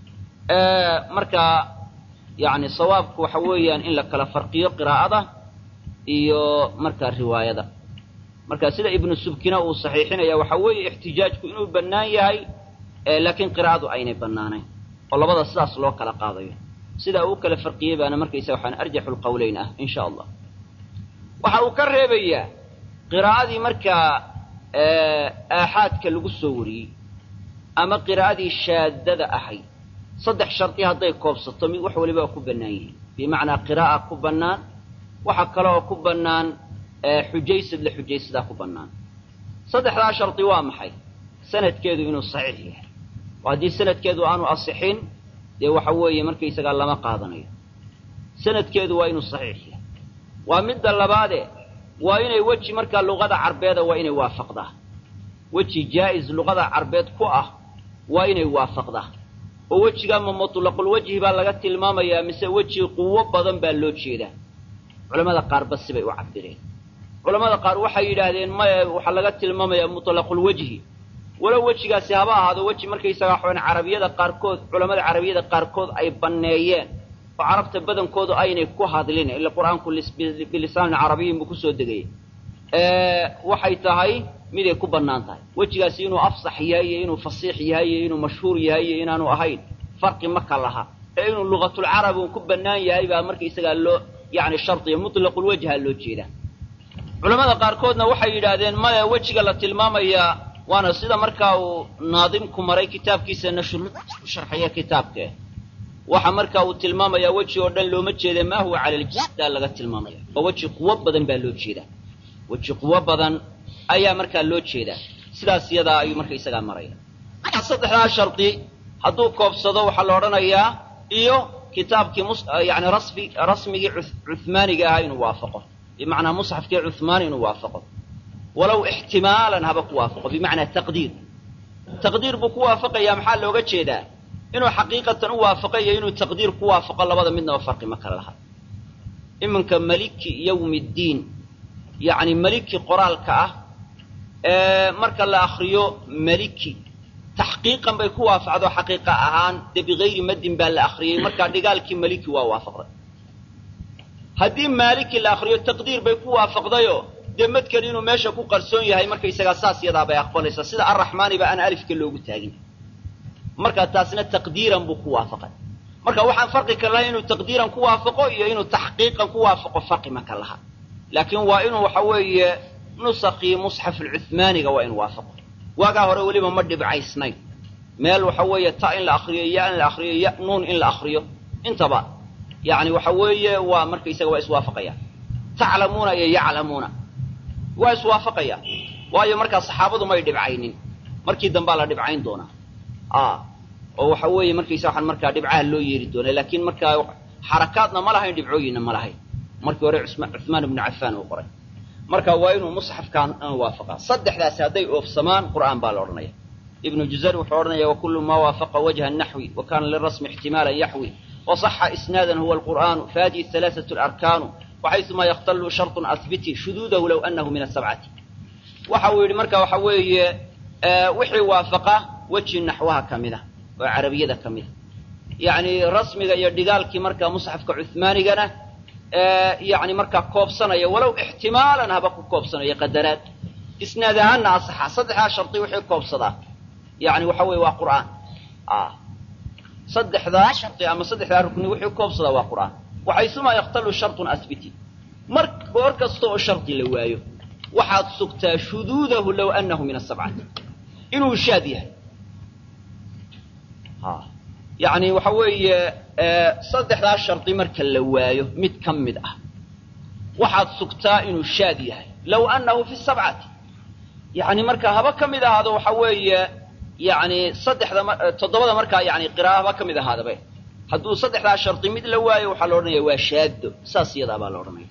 marka yacni sawaabku waxa weeyaan in la kala farqiyo qiraa'ada iyo markaa riwaayada marka sida ibnu subkina uu saxiixinaya waxa weeye ixtijaajku inuu bannaan yahay laakiin qiraa'adu aynay bannaanayn oo labada sidaas loo kala qaadayo sidaa uu kala farqiyey baana markaysa waxaan arjaxu lqawleyn ah in sha allah waxa uu ka reebayaa qiraa'adii markaa aaxaadka lagu soo wariyey ama qiraa'adii shaadada ahayd saddex shardi hadday koobsato mid wax waliba waa ku bannaan yihiin bimacnaa qiraa'a ku bannaan waxa kale oo ku bannaan xujaysad la xujaysadaa ku bannaan saddexdaa shardi waa maxay sanadkeedu inuu saxiix yahay oo haddii sanadkeedu aanu asixin dee waxa weeye markaysagaa lama qaadanayo sanadkeedu waa inuu saxiix yahay waa midda labaade waa inay weji markaa luqada carbeeda waa inay waafaqdaa weji jaa'is luqada carbeed ku ah waa inay waafaqdaa oo wejigaa ma mutlaqulwejhi baa laga tilmaamayaa mise weji quwo badan baa loo jeedaa culamada qaarba sibay u cabireen culamada qaar waxay yidhaahdeen maya waxaa laga tilmaamayaa mutlaqulwejhi walow wejigaasi haba ahaado weji markaysagaa waxaan carabiyada qaarkood culamada carabiyada qaarkood ay banneeyeen oo carabta badankoodu aynay ku hadlin ila qur-aanku bilisaanin carabiyin buu kusoo degayay waxay tahay miday ku bannaan tahay wejigaasi inuu afsax yahay iyo inuu fasiix yahay iyo inuu mashhuur yahay iyo inaanu ahayn farqi maka laha ee inuu lugatulcarabi uu ku bannaan yahay baa markaysagaa loo yani shardiya mutlaqulwejha loo jeedaa culamada qaarkoodna waxay yidhaahdeen maya wejiga la tilmaamayaa waana sida markaa uu naadimku maray kitaabkiisa nashru sharxaya kitaabkee waxa markaa uu tilmaamayaa weji oo dhan looma jeeda maa huwa cala ljisdaa laga tilmaamaya oo weji quwo badan baa loo jeedaa weji quwo badan ayaa markaa loo jeedaa sidaas iyadaa ayuu markaysagaa maraya saddexdaa shardi hadduu koobsado waxaa la odhanayaa iyo kitaabkii yani rasmi rasmigii cuhmaaniga ahaa inuu waafaqo bimacnaa musxafkii cuhmaani inuu waafaqo walow ixtimaalan haba ku waafaqo bimacnaa taqdiir taqdiir buu ku waafaqayaa maxaa looga jeedaa inuu xaqiiqatan u waafaqo iyo inuu taqdiir ku waafaqo labada midnaba farqi ma kala laha iminka maliki yawmi ddiin yacni maliki qoraalka ah ee marka la akriyo maliki taxqiiqan bay ku waafacdo xaqiiqa ahaan dee bigayri maddin baa la akriyey markaa dhigaalkii maliki waa waafaqday haddii maaliki la akriyo taqdiir bay ku waafaqdayoo dee madkan inuu meesha ku qarsoon yahay markaysagaa saas yadaa bay aqbalaysaa sida arraxmaaniba aan alifka loogu taagin markaa taasna taqdiiran buu ku waafaqay marka waxaan farqi ka lahay inuu taqdiiran ku waafaqo iyo inuu taxqiiqan ku waafaqo farqi ma ka laha laakiin waa inuu waxa weeye nusakii musxafulcuhmaaniga waa inuu waafaqo waagaa hore weliba ma dhibcaysnayn meel waxa weeye ta in la akriyo ya in la akriyo ya nuun in la akriyo intaba yani waxa weeye waa markaysaga waa iswaafaqayaan taclamuuna iyo yaclamuuna waa iswaafaqayaan waayo markaa saxaabadu may dhibcaynin markii dambaa la dhibcayn doonaa oo waxa weeye markaysa waxaan markaa dhibcaha loo yeeri doona laakiin markaa xarakaadna ma lahayn dhibcooyinna ma lahayn markii hore cuhmaan ibnu cafaan uu qoray marka waa inuu musxafkaan waafaqaa saddexdaasi hadday oofsamaan qur'aan baa la odhanaya ibnu juzari wuxuu odhanaya wakulu maa waafaqa wajha naxwi wa kana lirasmi ixtimaalan yaxwi waصaxa isnaadan huwa alqur'aanu faadihi halaaثaة اlarkaanu waxayثuma yaktalu sharطun ahbiti shuduudahu low anahu min asabcati waxa uu yidhi marka waxa weeye wixii waafaqa weji naxwaha ka mida oo carabiyada ka mida yacni rasmiga iyo dhigaalkii markaa musxafka cuhmaanigana yani markaa koobsanaya walow ixtimaalan haba ku koobsanaya qadaraad isnaad ahaanna asaxa saddexdaa shardi wixii koobsadaa yani waxa weeye waa qur'aan saddexdaa shardi ama saddexdaa rukni wixii koobsadaa waa qur'aan waxaysumaa yaktalu sharطun asbiti mar goor kasta oo shardi la waayo waxaad sugtaa shuduudahu low anahu min asabcati inuu shaad yahay yani waxa weeye saddexdaa shardi marka la waayo mid ka mid ah waxaad sugtaa inuu shaad yahay low anahu fi sabcati yani marka haba ka mid ahaado waxa weeye yani saddexda toddobada markaa yani qira'a haba ka mid ahaadabe hadduu saddexdaa shardi mid la waayo waxaa la odhanaya waa shaado saas iyadaa baa la odhanaya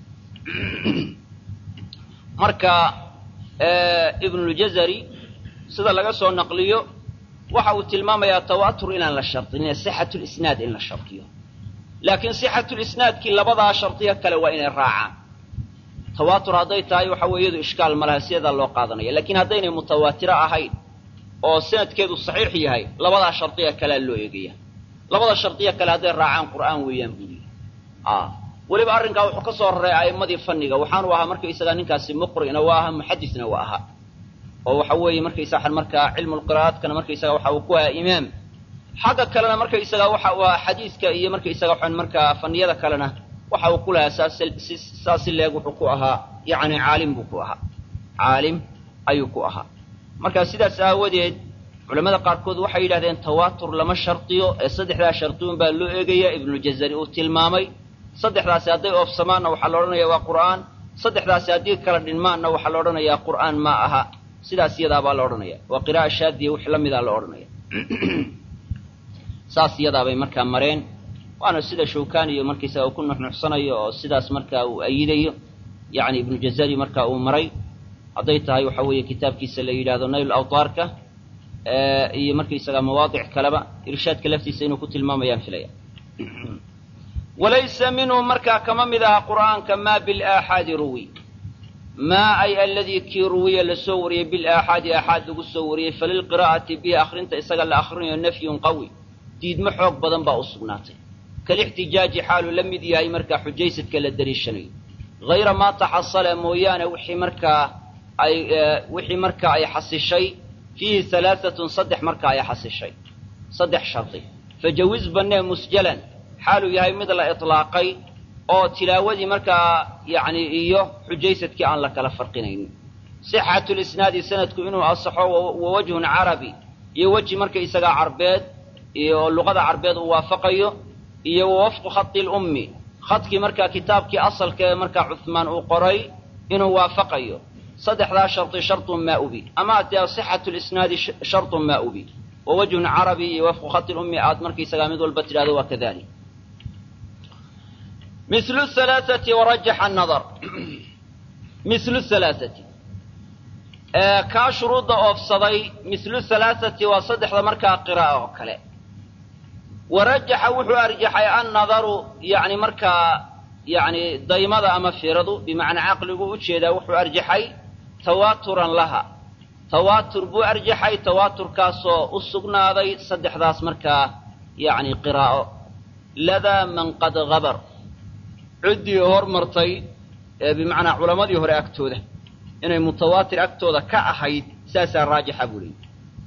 marka ibnuljazari sida laga soo naqliyo waxa uu tilmaamayaa tawatur inaan la shardinin sixatulisnaad in la shardiyo laakiin sixatulisnaadkii labadaa shardiga kale waa inay raacaan tawaatur hadday tahay waxa weye iyadu ishkaal ma laha sideedaa loo qaadanaya lakiin haddaynay mutawaatiro ahayn oo sanadkeedu saxiix yahay labadaa shardiga kalea loo eegaya labada shardiga kale hadday raacaan qur'aan weeyaan buu yidhi weliba arrinkaa wuxuu ka soo raray a'immadii fanniga waxaanu ahaa markaysagaa ninkaasi muqri'na waa ahaa muxadisna waa ahaa oo waxa weeye markaysa markaa cilmulqira'aadkana markaysaga waxa uu ku ahaa imaam xagga kalena markaysaga waxa uu ahaa xadiiska iyo markaysaga waxaan markaa faniyada kalena waxa uu ku lahaa saas saas si leeg wuxuu ku ahaa yacni caalim buu ku ahaa caalim ayuu ku ahaa marka sidaas aawadeed culamada qaarkood waxay yidhahdeen tawaatur lama shardiyo ee saddexdaa shardiun baa loo eegaya ibnujazari uu tilmaamay saddexdaasi hadday oofsamaanna waxaa la odhanaya waa qur'aan saddexdaasi haddii kala dhinmaanna waxaa la odhanayaa qur'aan ma aha sidaas iyadaabaa la odhanaya waa qira'a shaadiya wix la midaa la odhanaya saas iyadaabay markaa mareen waana sida shawkaniyo markaysaga uu ku nuxnuxsanayo oo sidaas markaa uu ayidayo yacni ibnu jazari markaa uu maray hadday tahay waxa weeye kitaabkiisa la yidhaahdo nayl awtaarka iyo markaysaga mawaadic kaleba irshaadka laftiisa inuu ku tilmaamayaan filaya walaysa minhu markaa kama mid aha qur'aanka maa bilaaxaadi ruwi maa ay aladii kii ruwiya lasoo wariyey bilaaxaadi aaxaad lagu soo wariyey falilqiraa'ati bihi akhrinta isaga la akhrinayo nafyun qawi diidmo xoog badan baa u sugnaatay kalixtijaaji xaaluu la mid yahay markaa xujaysadka la dariishanayo hayra maa taxasala mooyaane wixii markaa ay wixii markaa ay xasishay fiihi halaaatun saddex markaa ay xasishay saddex shardi fajawiz bannee musjalan xaaluu yahay mid la itlaaqay oo tilaawadii markaa yacni iyo xujaysadkii aan la kala farqinaynin sixatu lisnaadi sanadku inuu asaxo wa wajhun carabi iyo weji marka isagaa carbeed iyo luqada carbeed uu waafaqayo iyo wa wafqu khati lummi khadkii markaa kitaabkii asalka ee markaa cuhmaan uu qoray inuu waafaqayo saddexdaa shardi shartun maa ubi ama dee sixatu lisnaadi shartun maa ubi wa wajhun carabi iyo wafqu khati lummi aad markaysagaa mid walba tidhahdo waa kadalik mislu halaaati warajaxa anadar mislu halaaati kaa shuruudda oofsaday mislu halaaati waa saddexda markaa qira'a oo kale warajaxa wuxuu arjaxay annadaru yani markaa yani daymada ama firadu bimacnaa caqligu u jeedaa wuxuu arjaxay tawaaturan laha tawaatur buu arjaxay tawaaturkaasoo u sugnaaday saddexdaas markaa yani qiraa'o ladaa man qad habar ciddii hormartay ee bimacnaa culammadii hore agtooda inay mutawaatir agtooda ka ahayd saasaa raajixa buu leeyay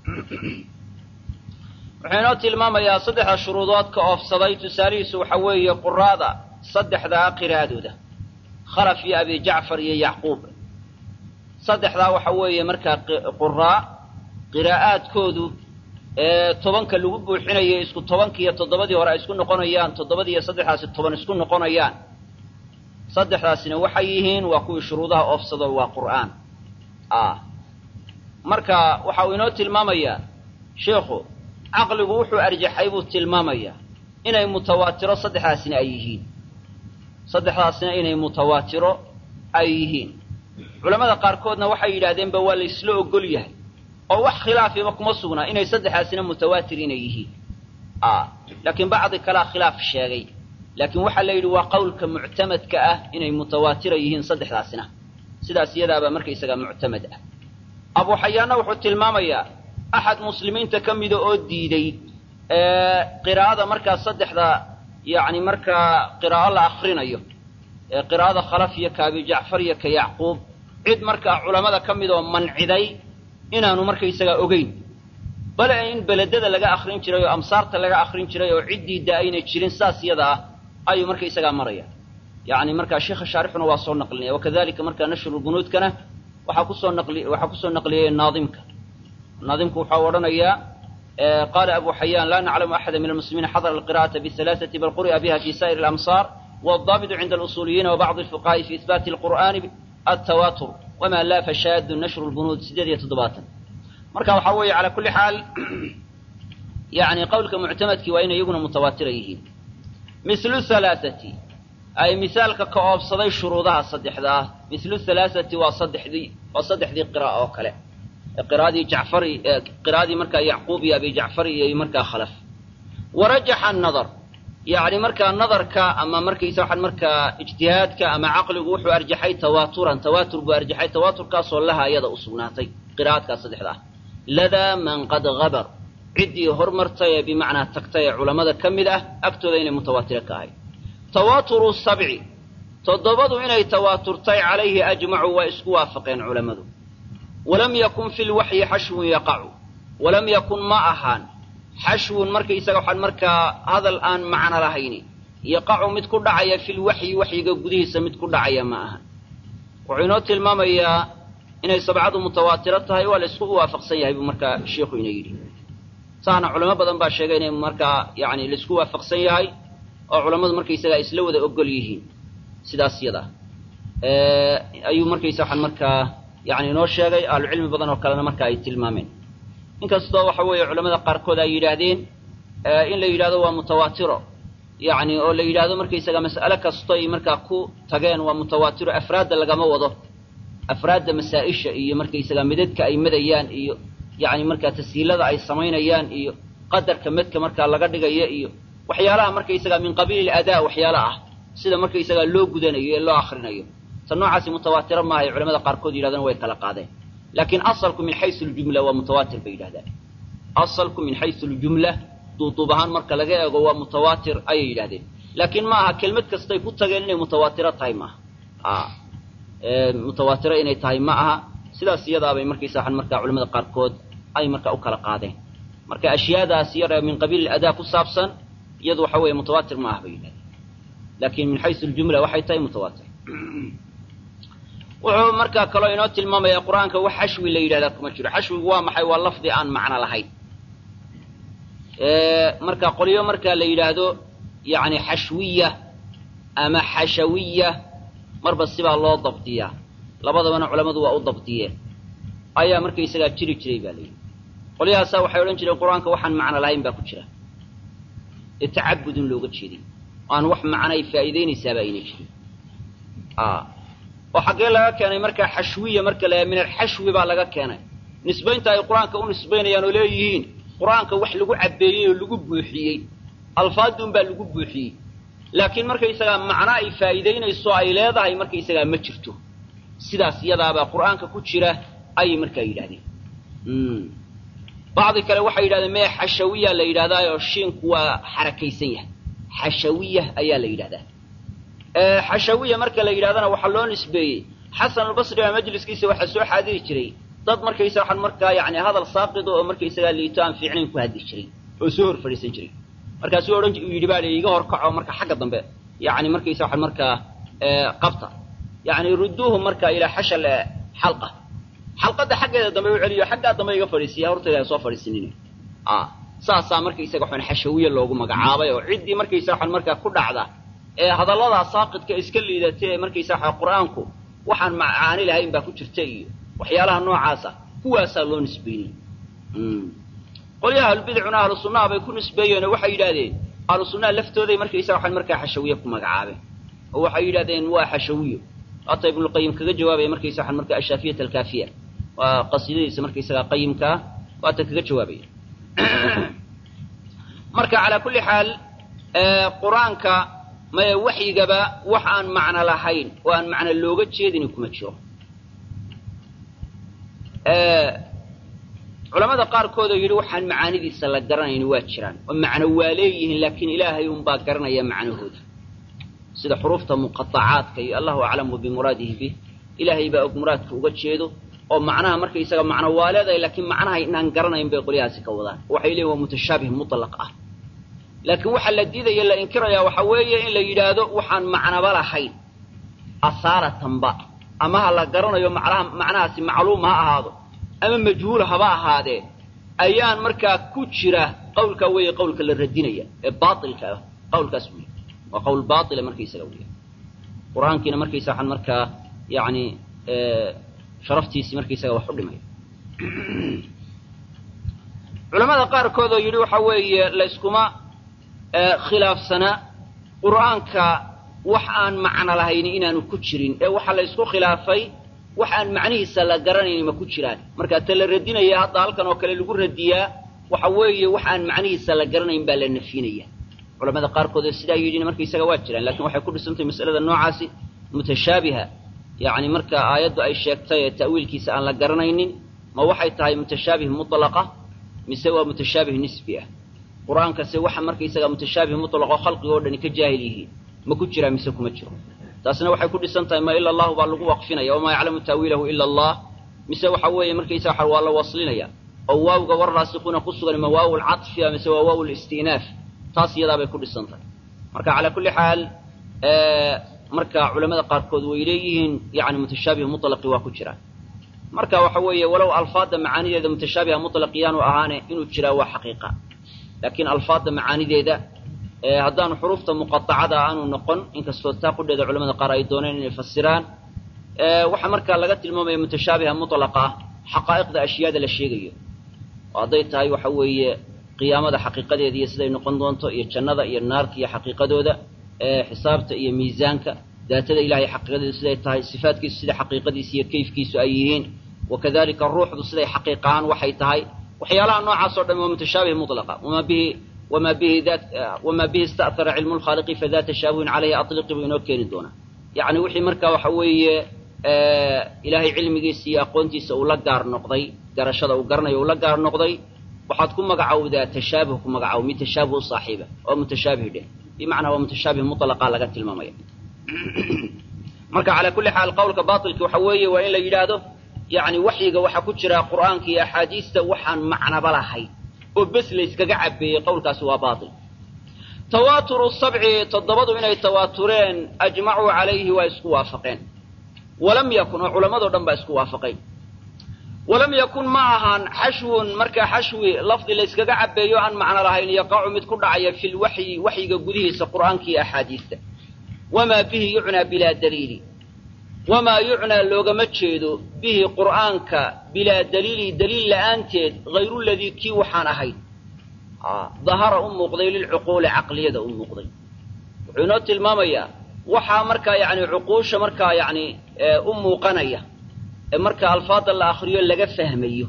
wuxuu inoo tilmaamayaa saddexda shuruudood ka oofsaday tusaalihiisu waxa weeye quraada saddexdaa qiraa'adooda khalaf iyo abi jacfar iyo yacquub saddexdaa waxa weeye markaa quraa qiraa'aadkoodu ee tobanka lagu buuxinayo isku tobankii iyo toddobadii hore ay isku noqonayaan toddobadii iyo saddexdaasi toban isku noqonayaan saddexdaasina waxay yihiin waa kuwii shuruudaha oofsado waa qur'aan ah marka waxa uu inoo tilmaamayaa sheikhu caqligu wuxuu arjaxay buu tilmaamayaa inay mutawaatiro saddexdaasina ay yihiin saddexdaasina inay mutawaatiro ay yihiin culammada qaarkoodna waxay yidhahdeenba waa la isla ogol yahay oo wax khilaafiba kuma sugnaa inay saddexdaasina mutawaatir inay yihiin ah laakiin bacdi kalea khilaaf sheegay laakiin waxaa la yidhi waa qowlka muctamadka ah inay mutawaatira yihiin saddexdaasina sidaas iyadaabaa markaysagaa muctamad ah abu xayaanna wuxuu tilmaamayaa axad muslimiinta ka mida oo diiday qiraa'ada markaa saddexda yacni markaa qiraa'o la akrinayo ee qiraa'ada khalaf iyo ka abi jacfar iyo ka yacquub cid markaa culammada ka mid oo manciday inaanu markaysagaa ogeyn bale in beledada laga akrin jiray oo amsaarta laga akrin jiray oo ciddii da aynay jirin saas iyada ah ayuu markaysagaa maraya yacni markaa sheikha shaarixuna waa soo naqlinaya wakadalika markaa nashrulbunuudkana waxaa kusoo naqli waxaa kusoo naqliyey naadimka naadimku waxau odhanayaa qaala abu xayaan laa naclamu axada min almuslimiina xadara alqira'ata bihalaaثati bal quri'a biha fi sa'ir alamsaar waaldaabitu cinda alusuuliyiina wabacdi alfuqaha'i fi ihbaati alqur'ani altawaatur wama laa fashaadu nashru lbunuud sideed iyo toddobaatan marka waxaa weeye calaa kulli xaal yani qowlka muctamadkii waa inay iyaguna mutawaatira yihiin mislu halaaثati ay misaalka ka oobsaday shuruudaha saddexdaa mislu halaaثati waa saddexdii waa saddexdii qira'a oo kale qiraadii jacfari qiraadii markaa yacquub iyo abi jacfari iyo markaa khalaf warajaxa anadar yacni markaa nadarka ama markaysa waxaan markaa ijtihaadka ama caqligu wuxuu arjaxay tawaaturan tawaatur buu arjaxay tawaaturkaasoo laha iyada u sugnaatay qiraa'adkaas saddexda ah ladaa man qad habar ciddii hormartay ee bimacnaa tagtay ee culammada ka mid ah agtooda inay mutawaatiro ka ahay tawaaturu sabci toddobadu inay tawaaturtay calayhi ajmacu waa isku waafaqeen culammadu walam yakun fi lwaxyi xashwun yaqacu walam yakun ma ahaan xashwun markaysaga waxaan markaa hadal aan macno lahayni yaqacu mid ku dhacaya fi lwaxyi waxyiga gudihiisa mid ku dhacaya ma ahan wuxuu inoo tilmaamayaa inay sabcadu mutawaatiro tahay waa la isku waafaqsan yahay buu markaa sheikhu ina yidhi saana culamo badan baa sheegay inay markaa yani laisku waafaqsan yahay oo culammadu markaysaga isla wada ogol yihiin sidaas yada ayuu markaysa waxaan markaa yani inoo sheegay ahlucilmi badan oo kalena marka ay tilmaameen inkastoo waxa weeye culamada qaarkood ay yidhaahdeen in la yidhahdo waa mutawaatiro yani oo la yidhahdo markaysaga mas'ale kastoy markaa ku tageen waa mutawaatiro afraadda lagama wado afraadda masaa-isha iyo markaysaga midadka ay madayaan iyo yani markaa tashiilada ay samaynayaan iyo qadarka medka markaa laga dhigaya iyo waxyaalaha markaysaga min qabiili adaa waxyaala ah sida markaysaga loo gudanayo ee loo akrinayo ta noocaasi mutawaatiro maaha ay culamada qaarkood yidhahdaan way kala qaadeen laakiin asalku min xaysu ljumla waa mutawaatir bay yidhahdaan asalku min xaysu ljumla duuduub ahaan marka laga eego waa mutawaatir ayay yidhahdeen laakiin ma aha kelmad kastay ku tageen inay mutawaatiro tahay maaha mutawaatiro inay tahay ma aha sidaas iyadaabay markaysa waxaan markaa culamada qaarkood ay marka u kala qaadeen marka ashyaadaas yar min qabiil adaa ku saabsan iyadu waxa weeye mutawaatir ma aha bay yidhahdeen laakiin min xaysu ljumla waxay tahay mutawaatir wuxuu markaa kaloo inoo tilmaamaya qur-aanka wax xashwi la yidhahdaa kuma jiro xashwigu waa maxay waa lafdi aan macno lahayn marka qolyo markaa la yidhaahdo yani xashwiya ama xashawiya marba sibaa loo dabdiyaa labadabana culammadu waa u dabdiyeen ayaa markaysagaa jiri jiray baa layidhi qolyahaasaa waxay odhan jireen qur-aanka waxaan macno lahayn baa ku jira ee tacabudun looga jeeday aan wax macnay faa'iidaynaysaaba ayna jirin oo xaggee laga keenay markaa xashwiya marka la min alxashwi baa laga keenay nisbaynta ay qur-aanka u nisbaynayaan oo leeyihiin qur-aanka wax lagu cabbeeyey oo lagu buuxiyey alfaadun baa lagu buuxiyey laakiin markaysagaa macno ay faa'iidaynayso ay leedahay markaysagaa ma jirto sidaas iyadaabaa qur-aanka ku jira ayay markaa yidhahdeen bacdi kale waxay yidhahdeen mee xashawiya la yidhahdaayoo shiinku waa xarakaysan yahay xashawiya ayaa la yidhahdaa xashawiya marka la yidhahdana waxaa loo nisbeeyey xasan albasri baa majliskiisa waxaa soo xaadiri jiray dad markaysa waxaan markaa yani hadal saaqido oo markaysagaa liito aan fiicnayn ku hadli jiray oo soo hor fadhiisan jiray markaasuu odhan yidhi baa iga hor kaco marka xagga dambe yani markaysa waxaan markaa qabta yani rudduuhu marka ilaa xashal xalqa xalqadda xaggeeda dambe u celiyo xaggaa dambe iga fadhiisiya hortayda soo fadhiisanin saasaa markaysaga waxaan xashawiye loogu magacaabay oo ciddii markaysa waxaan markaa ku dhacda ee hadalladaa saaqidka iska liidata ee markaysa waxa qur-aanku waxaan macaani lahayn baa ku jirta iyo waxyaalaha noocaasa kuwaasaa loo nisbeynay qolyaha ahlubidcuna ahlu sunnaha bay ku nisbeeyeen oo waxay yidhahdeen ahlu sunnaha laftooday markaysa waxaan markaa xashawiye ku magacaabeen oo waxay yidhahdeen waa xashawiyo hata ibnulqayim kaga jawaabaya markaysa waxaan markaa ashaafiyat alkaafiya waa qasiidadiisa markaysagaa qayimkaa waata kaga jawaabaya marka calaa kulli xaal qur-aanka maya waxyigaba wax aan macno lahayn oo aan macno looga jeedini kuma jiro culamada qaarkood oo yidhi waxaan macaanidiisa la garanayni waa jiraan oo macno waa leeyihiin laakiin ilaahay unbaa garanaya macnahooda sida xuruufta muqaacaadka iyo allahu aclamu bimuraadihi bih ilaahay baa og muraadka uga jeedo oo macnaha markaysaga macno waa leedahay laakiin macnaha inaan garanayn bay qolyahaasi ka wadaan waxay leeyihin waa mutashaabih mutlaq ah laakiin waxaa la diidaya la inkirayaa waxaa weeye in la yidhaahdo waxaan macnaba lahayn asaaratanba ama ha la garanayo macnaha macnahaasi macluum ha ahaado ama majhuul haba ahaadee ayaan markaa ku jira qawlkaa weeye qawlka la radinaya ee baailka ah qawlkaas wey waa qawl baaila markaysaga wey qur-aankiina markaysa waxaan markaa yani sharaftiisii markaysaga wax u dhimaya culamada qaarkood oo yidhi waxa weeye layskuma khilaafsanaa qur'aanka wax aan macno lahayn inaanu ku jirin ee waxaa la ysku khilaafay wax aan macnihiisa la garanayn ma ku jiraan marka ta la radinaya hadda halkan oo kale lagu radiyaa waxa weeye wax aan macnihiisa la garanayn baa la nafinaya culamada qaarkood oo sidaa yidhina markaysaga waa jiraan lakin waxay ku dhisantahay masalada noocaasi mutashaabiha yani marka aayaddu ay sheegtay ee ta'wiilkiisa aan la garanaynin ma waxay tahay mutashaabih mutlaqa mise waa mutashaabih nisbi ah qur-aankase waxa markaysaga mutashaabih mutlaqo khalqiga o dhani ka jaahil yihiin ma ku jiraa mise kuma jiro taasna waxay ku dhisan tahay ma ila allahu baa lagu waqfinaya wamaa yaclamu ta'wiilahu ila allah mise waxa weeye markaysa waxa waa la waslinaya oo waawga war raasikuuna ku sugan ma waaw lcadfiya mise waa waaw listinaaf taas iyadaa bay ku dhisan tahay marka calaa kulli xaal marka culamada qaarkood way leeyihiin yani mutashaabih mutlaqi waa ku jiraan marka waxa weeye walow alfaadda macaanideeda mutashaabiha mutlaqiyaanu ahaane inuu jiraa waa xaqiiqa laakiin alfaadda macaanideeda haddaanu xuruufta muqaطacada aanu noqon inkastoo taa qudheeda culamada qaar ay dooneen inay fasiraan waxaa markaa laga tilmaamaya mutashaabiha mutlaqa ah xaqaa'iqda ashyaada la sheegayo oo hadday tahay waxa weeye qiyaamada xaqiiqadeeda iyo siday noqon doonto iyo jannada iyo naarta iyo xaqiiqadooda xisaabta iyo miisaanka daatada ilahay xaqiiqadeedu siday tahay sifaatkiisu sida xaqiiqadiisa iyo kayfkiisu ay yihiin wakadalika ruuxdu siday xaqiiq ahaan waxay tahay waxyaalaha noocaas o dhan waa mutashaabih mutlaqa wama bihi wama bihi dat wama bihi ista'hara cilmu lkhaaliqi fada tashaabuhin caleyhi atliqi buu inoo keeni doonaa yacni wixii markaa waxa weeye ilaahay cilmigiisa iyo aqoontiisa uu la gaar noqday garashada uu garanayo uu la gaar noqday waxaad ku magacowdaa tashaabuh ku magacow mid tashaabuh u saaxiiba oo mutashaabih dheh bimacnaa waa mutashaabih mutlaqa laga tilmaamaya marka calaa kulli xaal qowlka baatilki waxa weeye waa in la yidhaahdo yacni waxyiga waxaa ku jira qur'aanka iyo axaadiista waxaan macnaba lahayn oo bes la yskaga cabeeyey qowlkaasi waa baatil tawaaturu sabci toddobadu inay tawaatureen ajmacuu calayhi waa isku waafaqeen walam yakun oo culammadoo dhan baa isku waafaqay walam yakun ma ahaan xashwun markaa xashwi lafdi la yskaga cabeeyo aan macno lahayn yaqacu mid ku dhacaya fi lwaxyi waxyiga gudihiisa qur'aanka iyo axaadiista wamaa bihi yucnaa bilaa daliili wamaa yucnaa loogama jeedo bihi qur'aanka bilaa daliili daliil la'aanteed hayru ladii kii waxaan ahayn dahara u muuqday lilcuquuli caqliyada u muuqday wuxuu inoo tilmaamayaa waxaa markaa yani cuquusha markaa yani u muuqanaya ee marka alfaada la akriyo laga fahmayo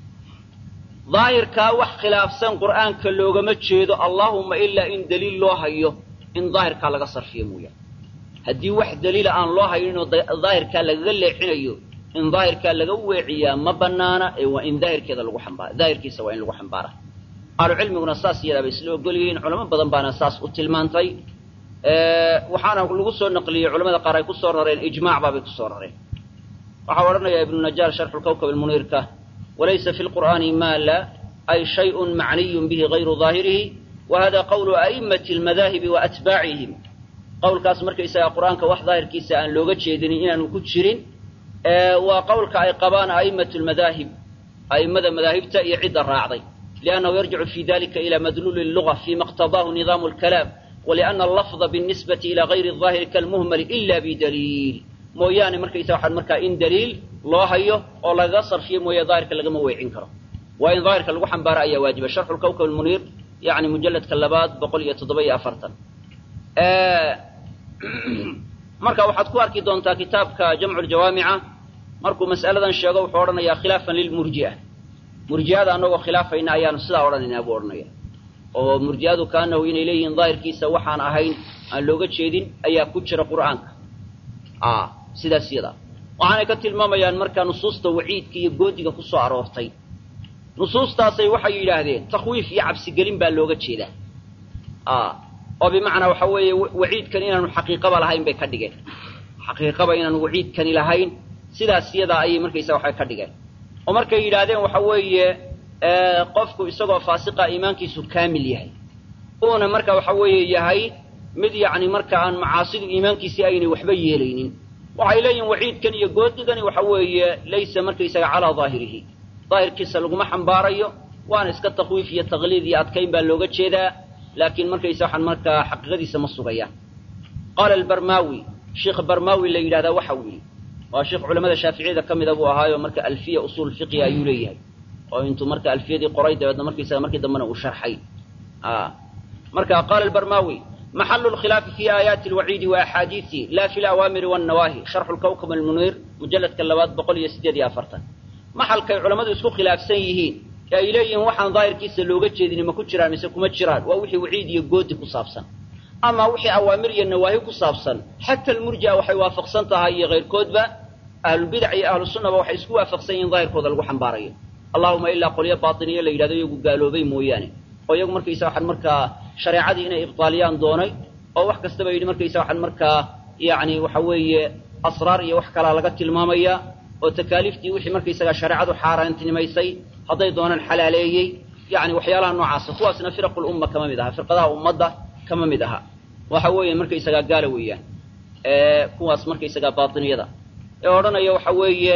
daahirkaa wax khilaafsan qur'aanka loogama jeedo allaahumma ilaa in daliil loo hayo in daahirkaa laga sarfiyo mooyaane haddii wax daliila aan loo hayninoo daahirkaa lagaga leexinayo in daahirkaa laga weeciyaa ma banaana ee waa in daahirkeeda lagu xambaara daahirkiisa waa in lagu xambaara ahlucilmiguna saas iyadaabay isla ogol yihiin culamo badan baana saas u tilmaantay waxaana lagu soo naqliyey culamada qaar ay ku soo rareen ijmaac baabay ku soo rareen waxaa odhanaya ibnu najaar sharxu lkawkab almuniirka walaysa fi lqur'aani ma la ay shayun macniyun bihi gayru daahirihi wa hada qawlu a'immati almadaahibi wa atbaacihim qowlkaas markaysaga qur'aanka wax daahirkiisa aan looga jeedinin inaanu ku jirin waa qowlka ay qabaan a'immatu lmadaahib a'immada madaahibta iyo cidda raacday liannahu yarjicu fi dalika ila madluuli luga fima iqtadaahu nidaamu lkalaam waliana allafda binisbati ila gayri daahiri kalmuhmali ila bidaliil mooyaane markaysa waxaan markaa in daliil loo hayo oo lagaga sarfiyo mooye daahirka lagama weecin karo waa in daahirka lagu xambaaro ayaa waajiba sharxu lkawkab almuniir yani mujalladka labaad boqol iyo toddoba iyo afartan marka waxaad ku arki doontaa kitaabka jamcu ljawaamica markuu mas'aladan sheego wuxuu odhanayaa khilaafan lilmurji'a murji'ada annagoo khilaafayna ayaanu sidaa odhanaynaa buu odhanaya oo murji'adu kaanahu inay leeyihiin daahirkiisa waxaan ahayn aan looga jeedin ayaa ku jira qur'aanka sidaas yadaa waxaanay ka tilmaamayaan markaa nusuusta waciidka iyo goodiga ku soo aroortay nusuustaasay waxay yidhaahdeen takhwiif iyo cabsigelin baa looga jeedaa oo bimacnaa waxa weeye waciidkan inaanu xaqiiqaba lahayn bay ka dhigeen xaqiiqaba inaanu waciidkani lahayn sidaas yadaa ayay markaysa waxay ka dhigeen oo markay yidhaahdeen waxa weeye qofku isagoo faasiqa iimaankiisu kaamil yahay uuna marka waxa weeye yahay mid yacni marka aan macaasidu iimaankiisii aynay waxba yeelaynin waxay leeyihin waciidkan iyo goodigani waxa weeye laysa markaysaga calaa daahirihi daahirkiisa laguma xambaarayo waana iska takwiif iyo taqliid iyo adkayn baa looga jeedaa laakiin markaysa waxaan markaa xaqiiqadiisa ma sugayaan qaala albarmaawi sheikh barmaawi la yidhahdaa waxa uu yidhi waa sheikh culamada shaaficiyada ka mida buu ahaayo marka alfiya usuul fiqhi ayuu leeyahay oo intuu marka alfiyadii qoray dabeedna markaysaga markii dambena uu sharxay marka qaala albarmaawi maxalu lkhilaafi fi aayaati alwaciidi wa axaadiisi la fi lawaamiri wannawaahi sharxu lkawkab almuniir mujalladka labaad boqol iyo siddeed iyo afartan maxalkay culammadu isku khilaafsan yihiin ee ay leeyihiin waxaan daahirkiisa looga jeedini ma ku jiraan mise kuma jiraan waa wixii waciid iyo goodi ku saabsan ama wixii awaamir iyo nawaahi ku saabsan xata almurji'a waxay waafaqsan tahay iyo kayrkoodba ahlulbidac iyo ahlusunnaba waxay isku waafaqsan yihiin daahirkooda lagu xambaarayo allahuma ilaa qolyo baatiniye la yidhahdo iyagu gaaloobay mooyaane oo iyagu markaysa waxaan markaa shareecadii inay ibtaaliyaan doonay oo wax kastaba yidhi markaysa waxaan markaa yacni waxa weeye asraar iyo wax kalaa laga tilmaamaya oo takaaliiftii wixii markaysaga shareecadu xaaraantinimaysay hadday doonaan xalaaleeyey yani waxyaalaha noocaasa kuwaasna firaqu lumma kama mid aha firqadaha ummadda kama mid aha waxa weeye markaysagaa gaala weeyaan kuwaas markaysagaa baatiniyada ee odhanaya waxa weeye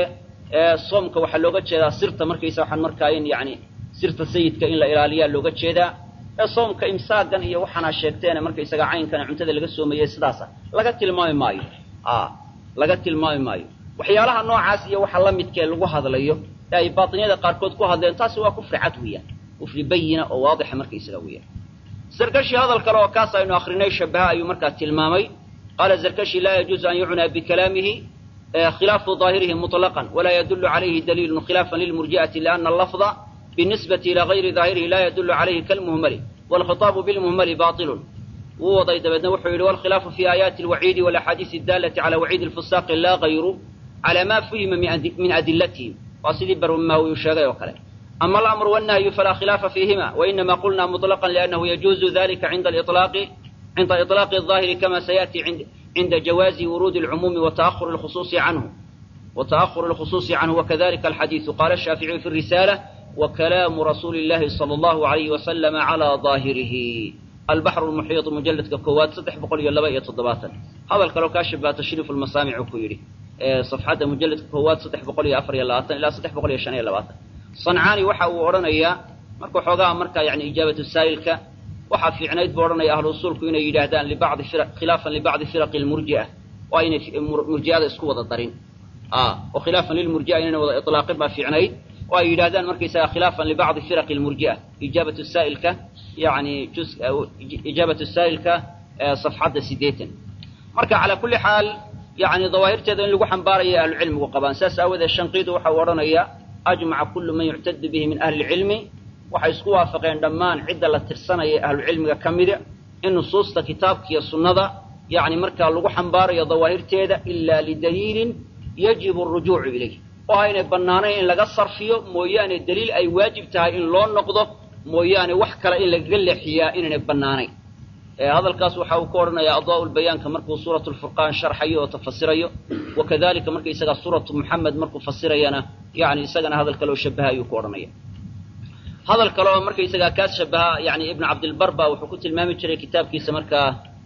soomka waxaa looga jeedaa sirta markaysa waxaan markaa in yani sirta sayidka in la ilaaliyaa looga jeedaa ee soomka imsaagan iyo waxaana sheegteene markaysaga caynkana cuntada laga soomayey sidaasa laga tilmaami maayo a laga tilmaami maayo waxyaalaha noocaas iyo waxa la midkee lagu hadlayo ee ay baatiniyada qaarkood ku hadleen taasi waa kufri cad weeyaan kufri bayina oo waadixa markaysaga weeyaan zarkashi hadal kale oo kaas aynu akrinay shabaha ayuu markaa tilmaamay qaala zarkashi laa yajuuzu an yucnaa bikalaamihi khilaafu daahirihi muطlaqan walaa yadulu calayhi daliilun khilaafan lilmurji'ati liana allafda binisbati ila gayri daahirihi laa yadulu calayhi kalmuhmali waalkhitaabu bilmuhmali baطilun wuu waday dabeedna wuxuu yidhi walkhilaafu fi aayaati alwaciidi walaxaadiisi adaalati cala waciidi alfusaaqi laa gayru cala ma fuhima min adilatihim waa sidii barmaawi uu sheegay oo kale ama alamru wannahyu falaa khilaafa fiihima wainama qulna muطlaqan liannahu yajuuzu dalika cinda aliطlaaqi cinda iطlaaqi الظaahiri kama sayأti cinda jawaazi wuruudi اlcumuumi wata'ahuri اlkhusuusi canhu wata'ahuri اlkhusuusi canhu wakadalika alxadiiثu qala الshaaficiyu fi الrisaalة وكلام رسول الله صلى الله عليه وسلم على ظاهره البحر المحيط مجلد كواد صدح بقول يلا بقى تضباطا هذا الكلام كاشف تشريف المسامع كويري صفحة مجلد كواد صدح بقول يا أفر يلا إلى صدح بقول يا شان يلا باطن صنعاني وحا ورنيا مركو حوغا مركا يعني إجابة السائل وحا في عنايد بورنيا أهل الأصول كوين يجاهدان لبعض فرق خلافا لبعض فرق المرجئة وأين مرجئة اسكو الضرين آه وخلافا للمرجئة إننا وضع إطلاق ما في عنايد وأي يدادان مركزها خلافا لبعض فرق المرجئة إجابة السائل يعني جزء أو إجابة السائل صفحة سيديتا مركا على كل حال يعني ظواهر تذن لقو حنباري أهل العلم وقبان ساس أوذا الشنقيد وحورنا أجمع كل من يعتد به من أهل العلم وحيسكوا فقين دمان عدة لترسنا أهل العلم كمدة إن نصوص كتابك يا سنة يعني مركا لقو حنباري ظواهر تذا إلا لدليل يجب الرجوع إليه oo aynay bannaanayn in laga sarfiyo mooyaane daliil ay waajib tahay in loo noqdo mooyaane wax kale in lagaga leexiyaa inaynay bannaanayn hadalkaas waxa uu ka odhanayaa adaa lbayaanka markuu suuratu lfurqaan sharxayo oo tafasirayo wakadalika marka isaga suuratu muxamed markuu fasirayana yani isagana hadal kale oo shabaha ayuu ku odhanaya hadal kale oo marka isagaa kaas shabaha yani ibnu cabdilbar ba wuxuu ku tilmaami jiray kitaabkiisa markaa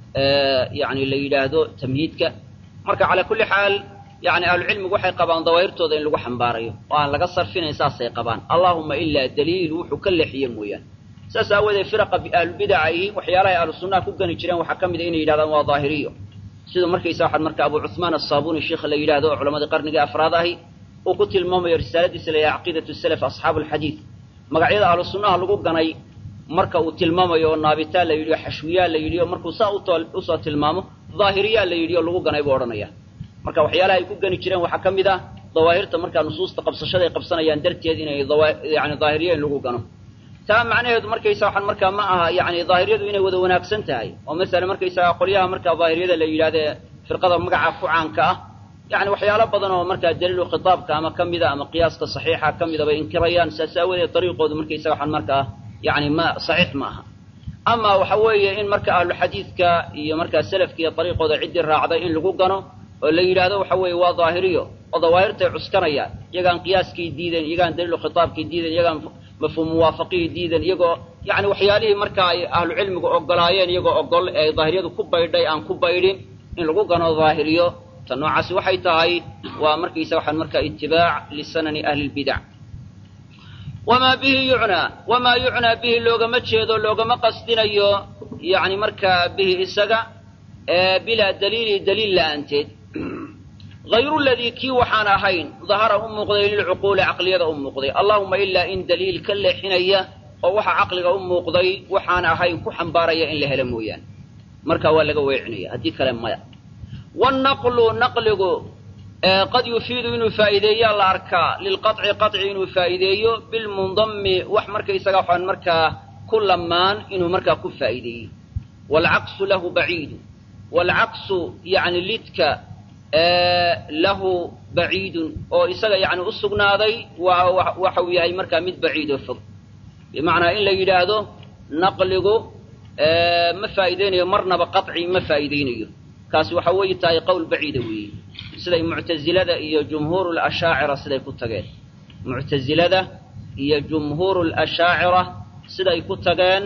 yani la yidhaahdo tamhiidka marka calaa kulli xaal yani ahlucilmigu waxay qabaan dawaahirtooda in lagu xambaarayo oo aan laga sarfinayn saasay qabaan allahuma ilaa daliil wuxuu ka leexiye mooyaane saas aawoodee firaqa ahlubidaca ihi waxyaalahay ahlu sunnaha ku gani jireen waxaa ka mid a inay yidhahdaan waa daahiriyo siduu markaysa waxaa marka abu cuhmaan asaabuuni sheikha la yidhahdo oo culammadii qarnigii afraad ahi uu ku tilmaamayo risaaladiisa la yahay caqiidatu salaf asxaabu alxadiid magacyada ahlu sunnaha lagu ganay marka uu tilmaamayo oo naabitaa la yidhi o xashwiyaa la yidhi o markuu saa usoo tilmaamo daahiriyaa la yidhi oo lagu ganay buu odhanaya marka waxyaalaha ay ku gani jireen waxaa ka mid ah dawaahirta markaa nusuusta qabsashada ay qabsanayaan darteed inay yani daahiriya in lagu gano taa macnaheedu markaysa waxaan markaa ma aha yani daahiriyadu inay wada wanaagsan tahay oo masala markaysaga qolyaha markaa daahiriyada la yidhahdee firqada magaca ku caanka ah yani waxyaalo badan oo markaa daliilu khitaabka ama ka mida ama qiyaaska saxiixa ka mida bay inkirayaan saas aawadeed dariiqoodu markaysaga waxaan markaa yani ma saxiix ma aha ama waxa weeye in marka ahluxadiidka iyo markaa selafka iyo dariiqooda ciddii raacday in lagu gano oo la yidhaahdo waxa weeye waa daahiriyo oo dawaahirtay cuskanayaan iyagaan qiyaaskii diidan iyagaan daliilu khitaabkii diidan iyagaan mafhuum muwaafaqihii diidan iyagoo yani waxyaalihii marka ay ahlu cilmigu ogolaayeen iyagoo ogol ee daahiriyadu ku baydhay aan ku baydhin in lagu gano daahiriyo ta noocaasi waxay tahay waa markaysa waxaan markaa itibaac lisanani ahli lbidac wamaa bihi yucnaa wamaa yucnaa bihi loogama jeedo loogama qasdinayo yani markaa bihi isaga bilaa daliili daliil la'aanteed hayru ladii kii waxaan ahayn dahara u muuqday lilcuquuli caqliyada u muuqday allahuma ilaa in daliil ka leexinaya oo waxa caqliga u muuqday waxaan ahayn ku xambaaraya in la helo mooyaane marka waa laga weecinaya haddii kale maya wannaqlu naqligu qad yufiidu inuu faa'iideeyaa la arkaa lilqaطci qaطci inuu faa'iideeyo bilmundami wax markaysaga waxaan markaa ku lamaan inuu markaa ku faa'iideeyo waalcaqsu lahu baciidu waalcaqsu yani lidka lahu baciidun oo isaga yani u sugnaaday waxa uu yahay markaa mid baciid oo fog bimacnaa in la yidhaahdo naqligu ma faa'iideynayo marnaba qaطci ma faa'iideynayo kaasi waxa weeye tahay qowl baciida weeye siday muctazilada iyo jumhuur lashaacira siday ku tageen muctazilada iyo jumhuur lashaacira siday ku tageen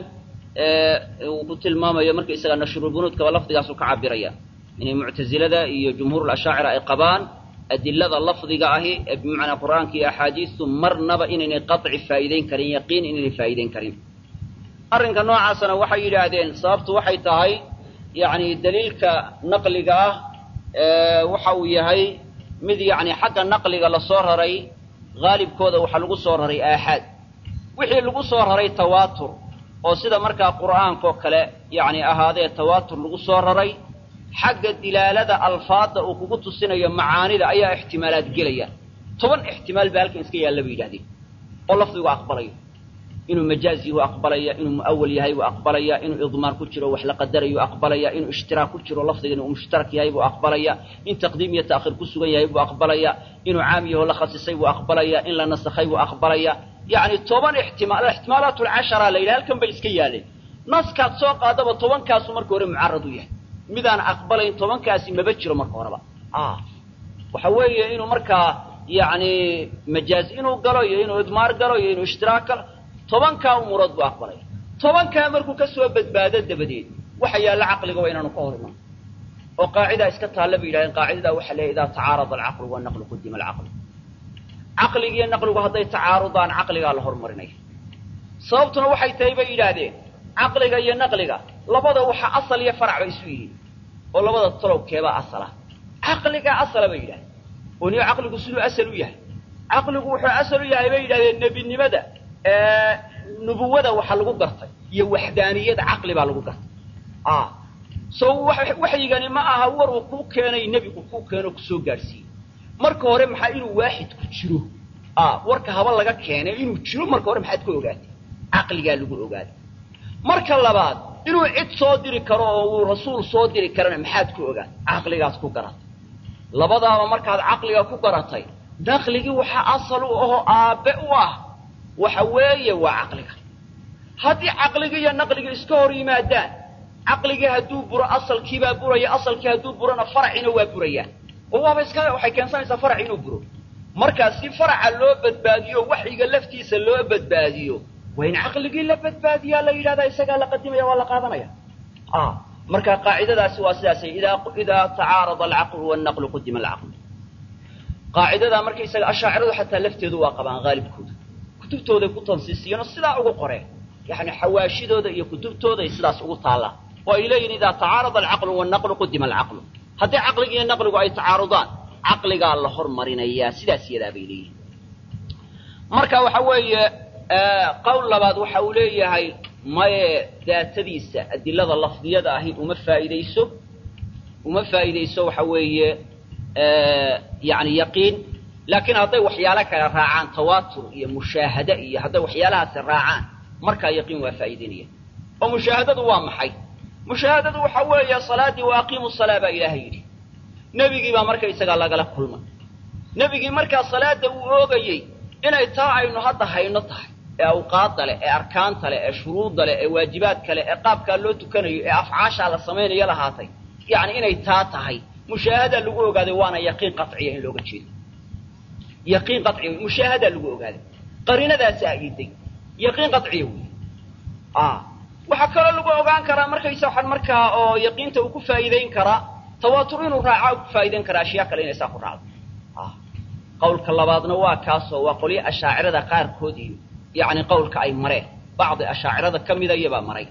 uu ku tilmaamayo marka isaga nashrubunuudkaba lafdigaasu ka cabiraya inay muctazilada iyo jumhuur lashaacira ay qabaan adilada lafdiga ahi ee bimacnaa qur'aanka iyo axaadiistu marnaba inaynay qaطci faa'iideyn karin yaqiin inaynay faa'iideyn karin arrinka noocaasana waxay yidhaahdeen sababtu waxay tahay yacni daliilka naqliga ah waxa uu yahay mid yacni xagga naqliga lasoo raray haalibkooda waxaa lagu soo raray aaxaad wixii lagu soo raray tawaatur oo sida markaa qur'aankoo kale yacni ahaadee tawaatur lagu soo raray xagga dilaalada alfaadda uu kugu tusinayo macaanida ayaa ixtimaalaad gelaya toban ixtimaal baa halkan iska yaalla bay yidhahdeen oo lafdigu aqbalayo inuu majaaz yahu aqbalaya inuu mu'awal yahay buu aqbalaya inuu idmaar ku jiro wax la qadarayu aqbalaya inuu ishtiraak ku jiro lafdigan uu mushtarak yahay buu aqbalaya in taqdiim iyo ta'khiir ku sugan yahay buu aqbalaya inuu caam yaho la khasisay buu aqbalaya in la nasakhay buu aqbalaya yacni toban ixtimaal ixtimaalaat lcashara la yidhaha halkan bay iska yaaleen naskaad soo qaadaba tobankaasu marka hore mucarad u yahay midaan aqbalayn tobankaasi maba jiro marka horeba waxa weeye inuu markaa yacni majaaz inuu galo iyo inuu idmaar galo iyo inuu ishtiraak galo tobankaa umuurood buu aqbalaya tobankaa markuu ka soo badbaado dabadeed waxa yaalla caqliga waa inaanu ka hor iman oo qaacidaa iska taalla bay yidhahdeen qaacidadaa waxa leeyahy idaa tacaarada alcaqlu wanaqlu qudima alcaqlu caqligiiyo naqligu hadday tacaarudaan caqligaa la hormarinaya sababtuna waxay tahay bay yidhaahdeen caqliga iyo naqliga labada waxa asal iyo farac bay isu yihiin oo labada talowkeebaa asala caqligaa asala bay yidhahdeen oo niyo caqligu siduu asal u yahay caqligu wuxuu asal u yahay bay yidhahdeen nebinimada nubuwada waxa lagu gartay iyo waxdaaniyada caqli baa lagu gartay so waxyigani ma aha war uu kuu keenay nebigu kuu keeno kusoo gaadhsiiyey marka hore maxaa inuu waaxid ku jiro warka haba laga keenay inuu jiro marka hore maxaad ka ogaatay caqligaa lagu ogaaday marka labaad inuu cid soo diri karo oo uu rasuul soo diri karana maxaad ku ogaatay caqligaas ku garatay labadaaba markaad caqliga ku garatay naqligii waxaa asal u ahoo aabbe u ah waxa weeye waa caqliga haddii caqligii iyo naqligii iska hor yimaadaan caqligii hadduu buro asalkiibaa buraya asalkii hadduu burona faraciina waa burayaan oo waaba iska waxay keensanaysaa farac inuu buro markaa si faraca loo badbaadiyo waxyiga laftiisa loo badbaadiyo waa in caqligii la badbaadiyaa la yidhahdaa isagaa la qadimaya waa la qaadanaya marka qaacidadaasi waa sidaasay idaa idaa tacaarada alcaqlu wannaqlu qudima alcaqlu qaacidadaa markaysaga ashaaciradu xataa lafteedu waa qabaan haalibkooda kutubtooday ku tansiisiyeenoo sidaa ugu qoreen yani xawaashidooda iyo kutubtooday sidaas ugu taallaan oo ay leeyihin idaa tacaarada alcaqlu wannaqlu qudima alcaqlu haddii caqligi iyo naqligu ay tacaarudaan caqligaa la hormarinayaa sidaas yadaa bay leeyihin marka waxa weeye qowl labaad waxa uu leeyahay maye daatadiisa adilada lafdiyada ahi uma faa'iidayso uma faa'iidayso waxa weeye yani yaqiin laakiin hadday waxyaalo kale raacaan tawaatur iyo mushaahade iyo hadday waxyaalahaasi raacaan markaa yaqiin waa faa'iidaynaya oo mushaahadadu waa maxay mushaahadadu waxa weeye salaadii wa aqiimu salaa baa ilaahay yidhi nebigii baa marka isagaa lagala kulmay nebigii markaa salaada uu oogayey inay taa aynu hadda hayno tahay ee awqaadda leh ee arkaanta leh ee shuruudda leh ee waajibaadka leh ee qaabkaa loo tukanayo ee afcaashaa la samaynayo lahaatay yacni inay taa tahay mushaahadaa lagu ogaaday waana yaqiin qaciya in looga jeedo yaqiin qaciya mushaahadaa lagu ogaaday qariinadaasi ayiday yaqiin qaciya wey waxaa kaloo lagu ogaan karaa markaysa waxaan markaa oo yaqiinta uu ku faa'iidayn karaa tawaatur inuu raaca ku faa'iidayn karaa ashyaa kale inay saa ku raacdo qawlka labaadna waa kaasoo waa qolyo ashaacirada qaarkood iyo yacni qawlka ay mareen bacdi ashaacirada ka mida iyabaa maray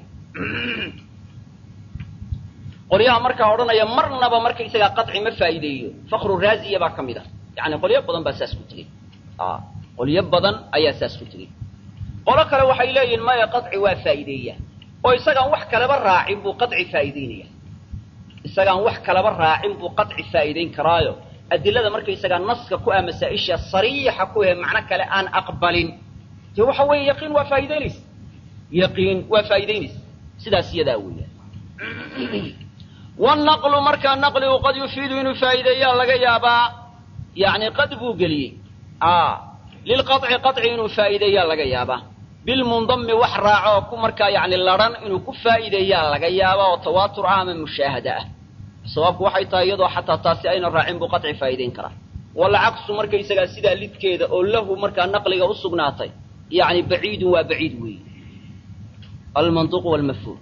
qolyaha markaa odhanaya marnaba markaysagaa qaci ma faa'iideeyo fakru raaziya baa ka mid a yani qolyo badan baa saas ku tegey qolyo badan ayaa saas ku tegey qolo kale waxay leeyihin maya qaci waa faa'iideeya oo isagaan wax kaleba raacin buu qaci faa'iideynaya isagaan wax kaleba raacin buu qaci faa'iideyn karaayo adilada markaysagaa naska ku ah masaa-isha sariixa ku ahe macno kale aan aqbalin dee waxa weeye yaqiin waa faa'iideynaysa yaqiin waa faa'iideynaysa sidaas iyadaa weeyaan wanaqlu markaa naqligu qad yufiidu inuu faa'iideeyaa laga yaabaa yani qad buu geliyey lilqaطci qaطci inuu faa'iideeyaa laga yaabaa bilmundami wax raaco oo ku markaa yani laran inuu ku faa'iideeyaa laga yaaba oo tawaatur ah ama mushaahada ah sababku waxay tahay iyadoo xataa taasi ayna raacin buu qaطci faa'iideyn karaa walcaksu markaysagaa sidaa lidkeeda oo lahu markaa naqliga u sugnaatay yani baciidun waa baciid weeye almanطuq wاlmafhuum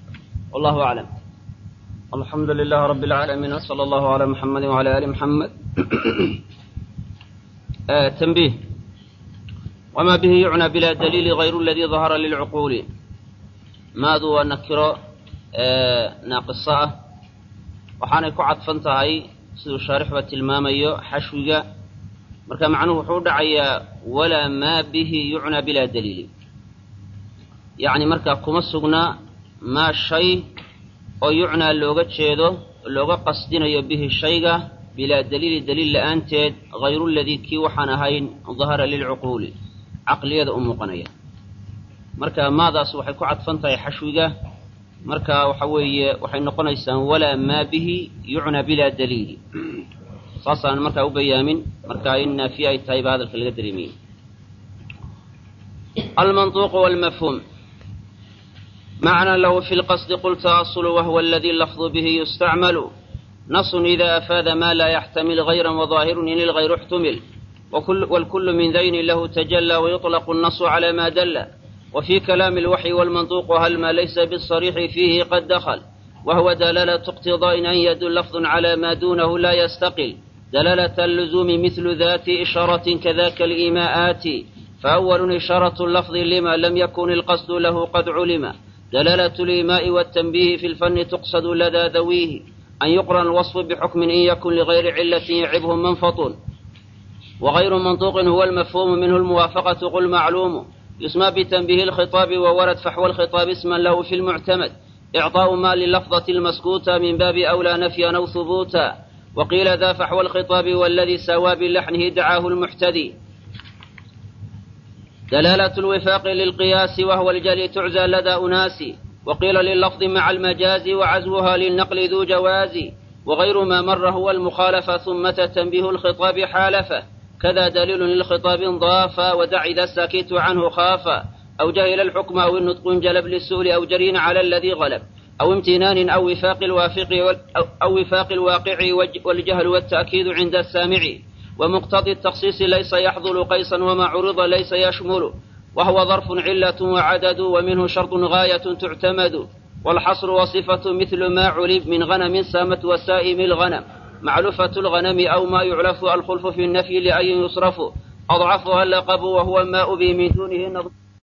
wallahu aclam alxamdu lilah rab اlcaalamiin wslى allahu عalى muxamadi wعalى ali muxamed تنبيه وما به يعنى بلا دليل غير الذي ظهر للعقول maadu waa nakiro naaqisa ah waxaanay ku cadfan tahay siduu shaarixba tilmaamayo xashwiga marka macnuhu wuxuu u dhacayaa walaa maa bihi yucnaa bilaa daliili yacni markaa kuma sugna maa shay oo yucnaa looga jeedo looga qasdinayo bihi shayga bilaa daliili daliil la'aanteed hayru ladii kii waxaan ahayn dahara lilcuquuli caqliyada u muuqanaya marka maadaas waxay ku cadfan tahay xashwiga marka waxa weeye waxay noqonaysaan walaa maa bihi yucnaa bilaa daliili saasaan markaa u bayaamin marka in naafiye ay tahay baa hadalka laga dareemiyey almanطuqu wاlmafhuum macna lahu fi lqasdi qulta aslu wahwa aladi lafdu bihi yustacmalu nasun ida afaada ma la yaxtamil غayra وظaahirun in ilغayru اxtumil wاlkul min dayni lahu tajlى ويطلق الnaص عlى ma dl وفي كلام الوحي والمنطوق هل ما ليس بالصريح فيه قد دخل وهو دلالة اقتضاء أن يدل لفظ على ما دونه لا يستقل دلالة اللزوم مثل ذات إشارة كذاك الإيماءات فأول إشارة اللفظ لما لم يكن القصد له قد علم دلالة الإيماء والتنبيه في الفن تقصد لدى ذويه أن يقرن الوصف بحكم إن يكن لغير علة يعبه منفط وغير منطوق هو المفهوم منه الموافقة قل معلوم يسمى بتنبيه الخطاب وورد فحوى الخطاب اسما له في المعتمد إعطاء ما للفظة المسكوتة من باب أولى نفيا أو ثبوتا وقيل ذا فحوى الخطاب والذي سوى بلحنه دعاه المحتدي دلالة الوفاق للقياس وهو الجلي تعزى لدى أناس وقيل لللفظ مع المجاز وعزوها للنقل ذو جواز وغير ما مر هو المخالفة ثم تنبيه الخطاب حالفه كذا دليل للخطاب ضافا ودع إذا الساكت عنه خافا أو جهل الحكم أو النطق جلب للسؤل أو جرين على الذي غلب أو امتنان أو وفاق الوافق أو وفاق الواقع والجهل والتأكيد عند السامع ومقتضي التخصيص ليس يحضل قيسا وما عرض ليس يشمل وهو ظرف علة وعدد ومنه شرط غاية تعتمد والحصر وصفة مثل ما علم من غنم سامت وسائم الغنم معلوفة الغنم أو ما يعلف الخلف في النفي لأي يصرف أضعفها اللقب وهو ما أبي من دونه نظر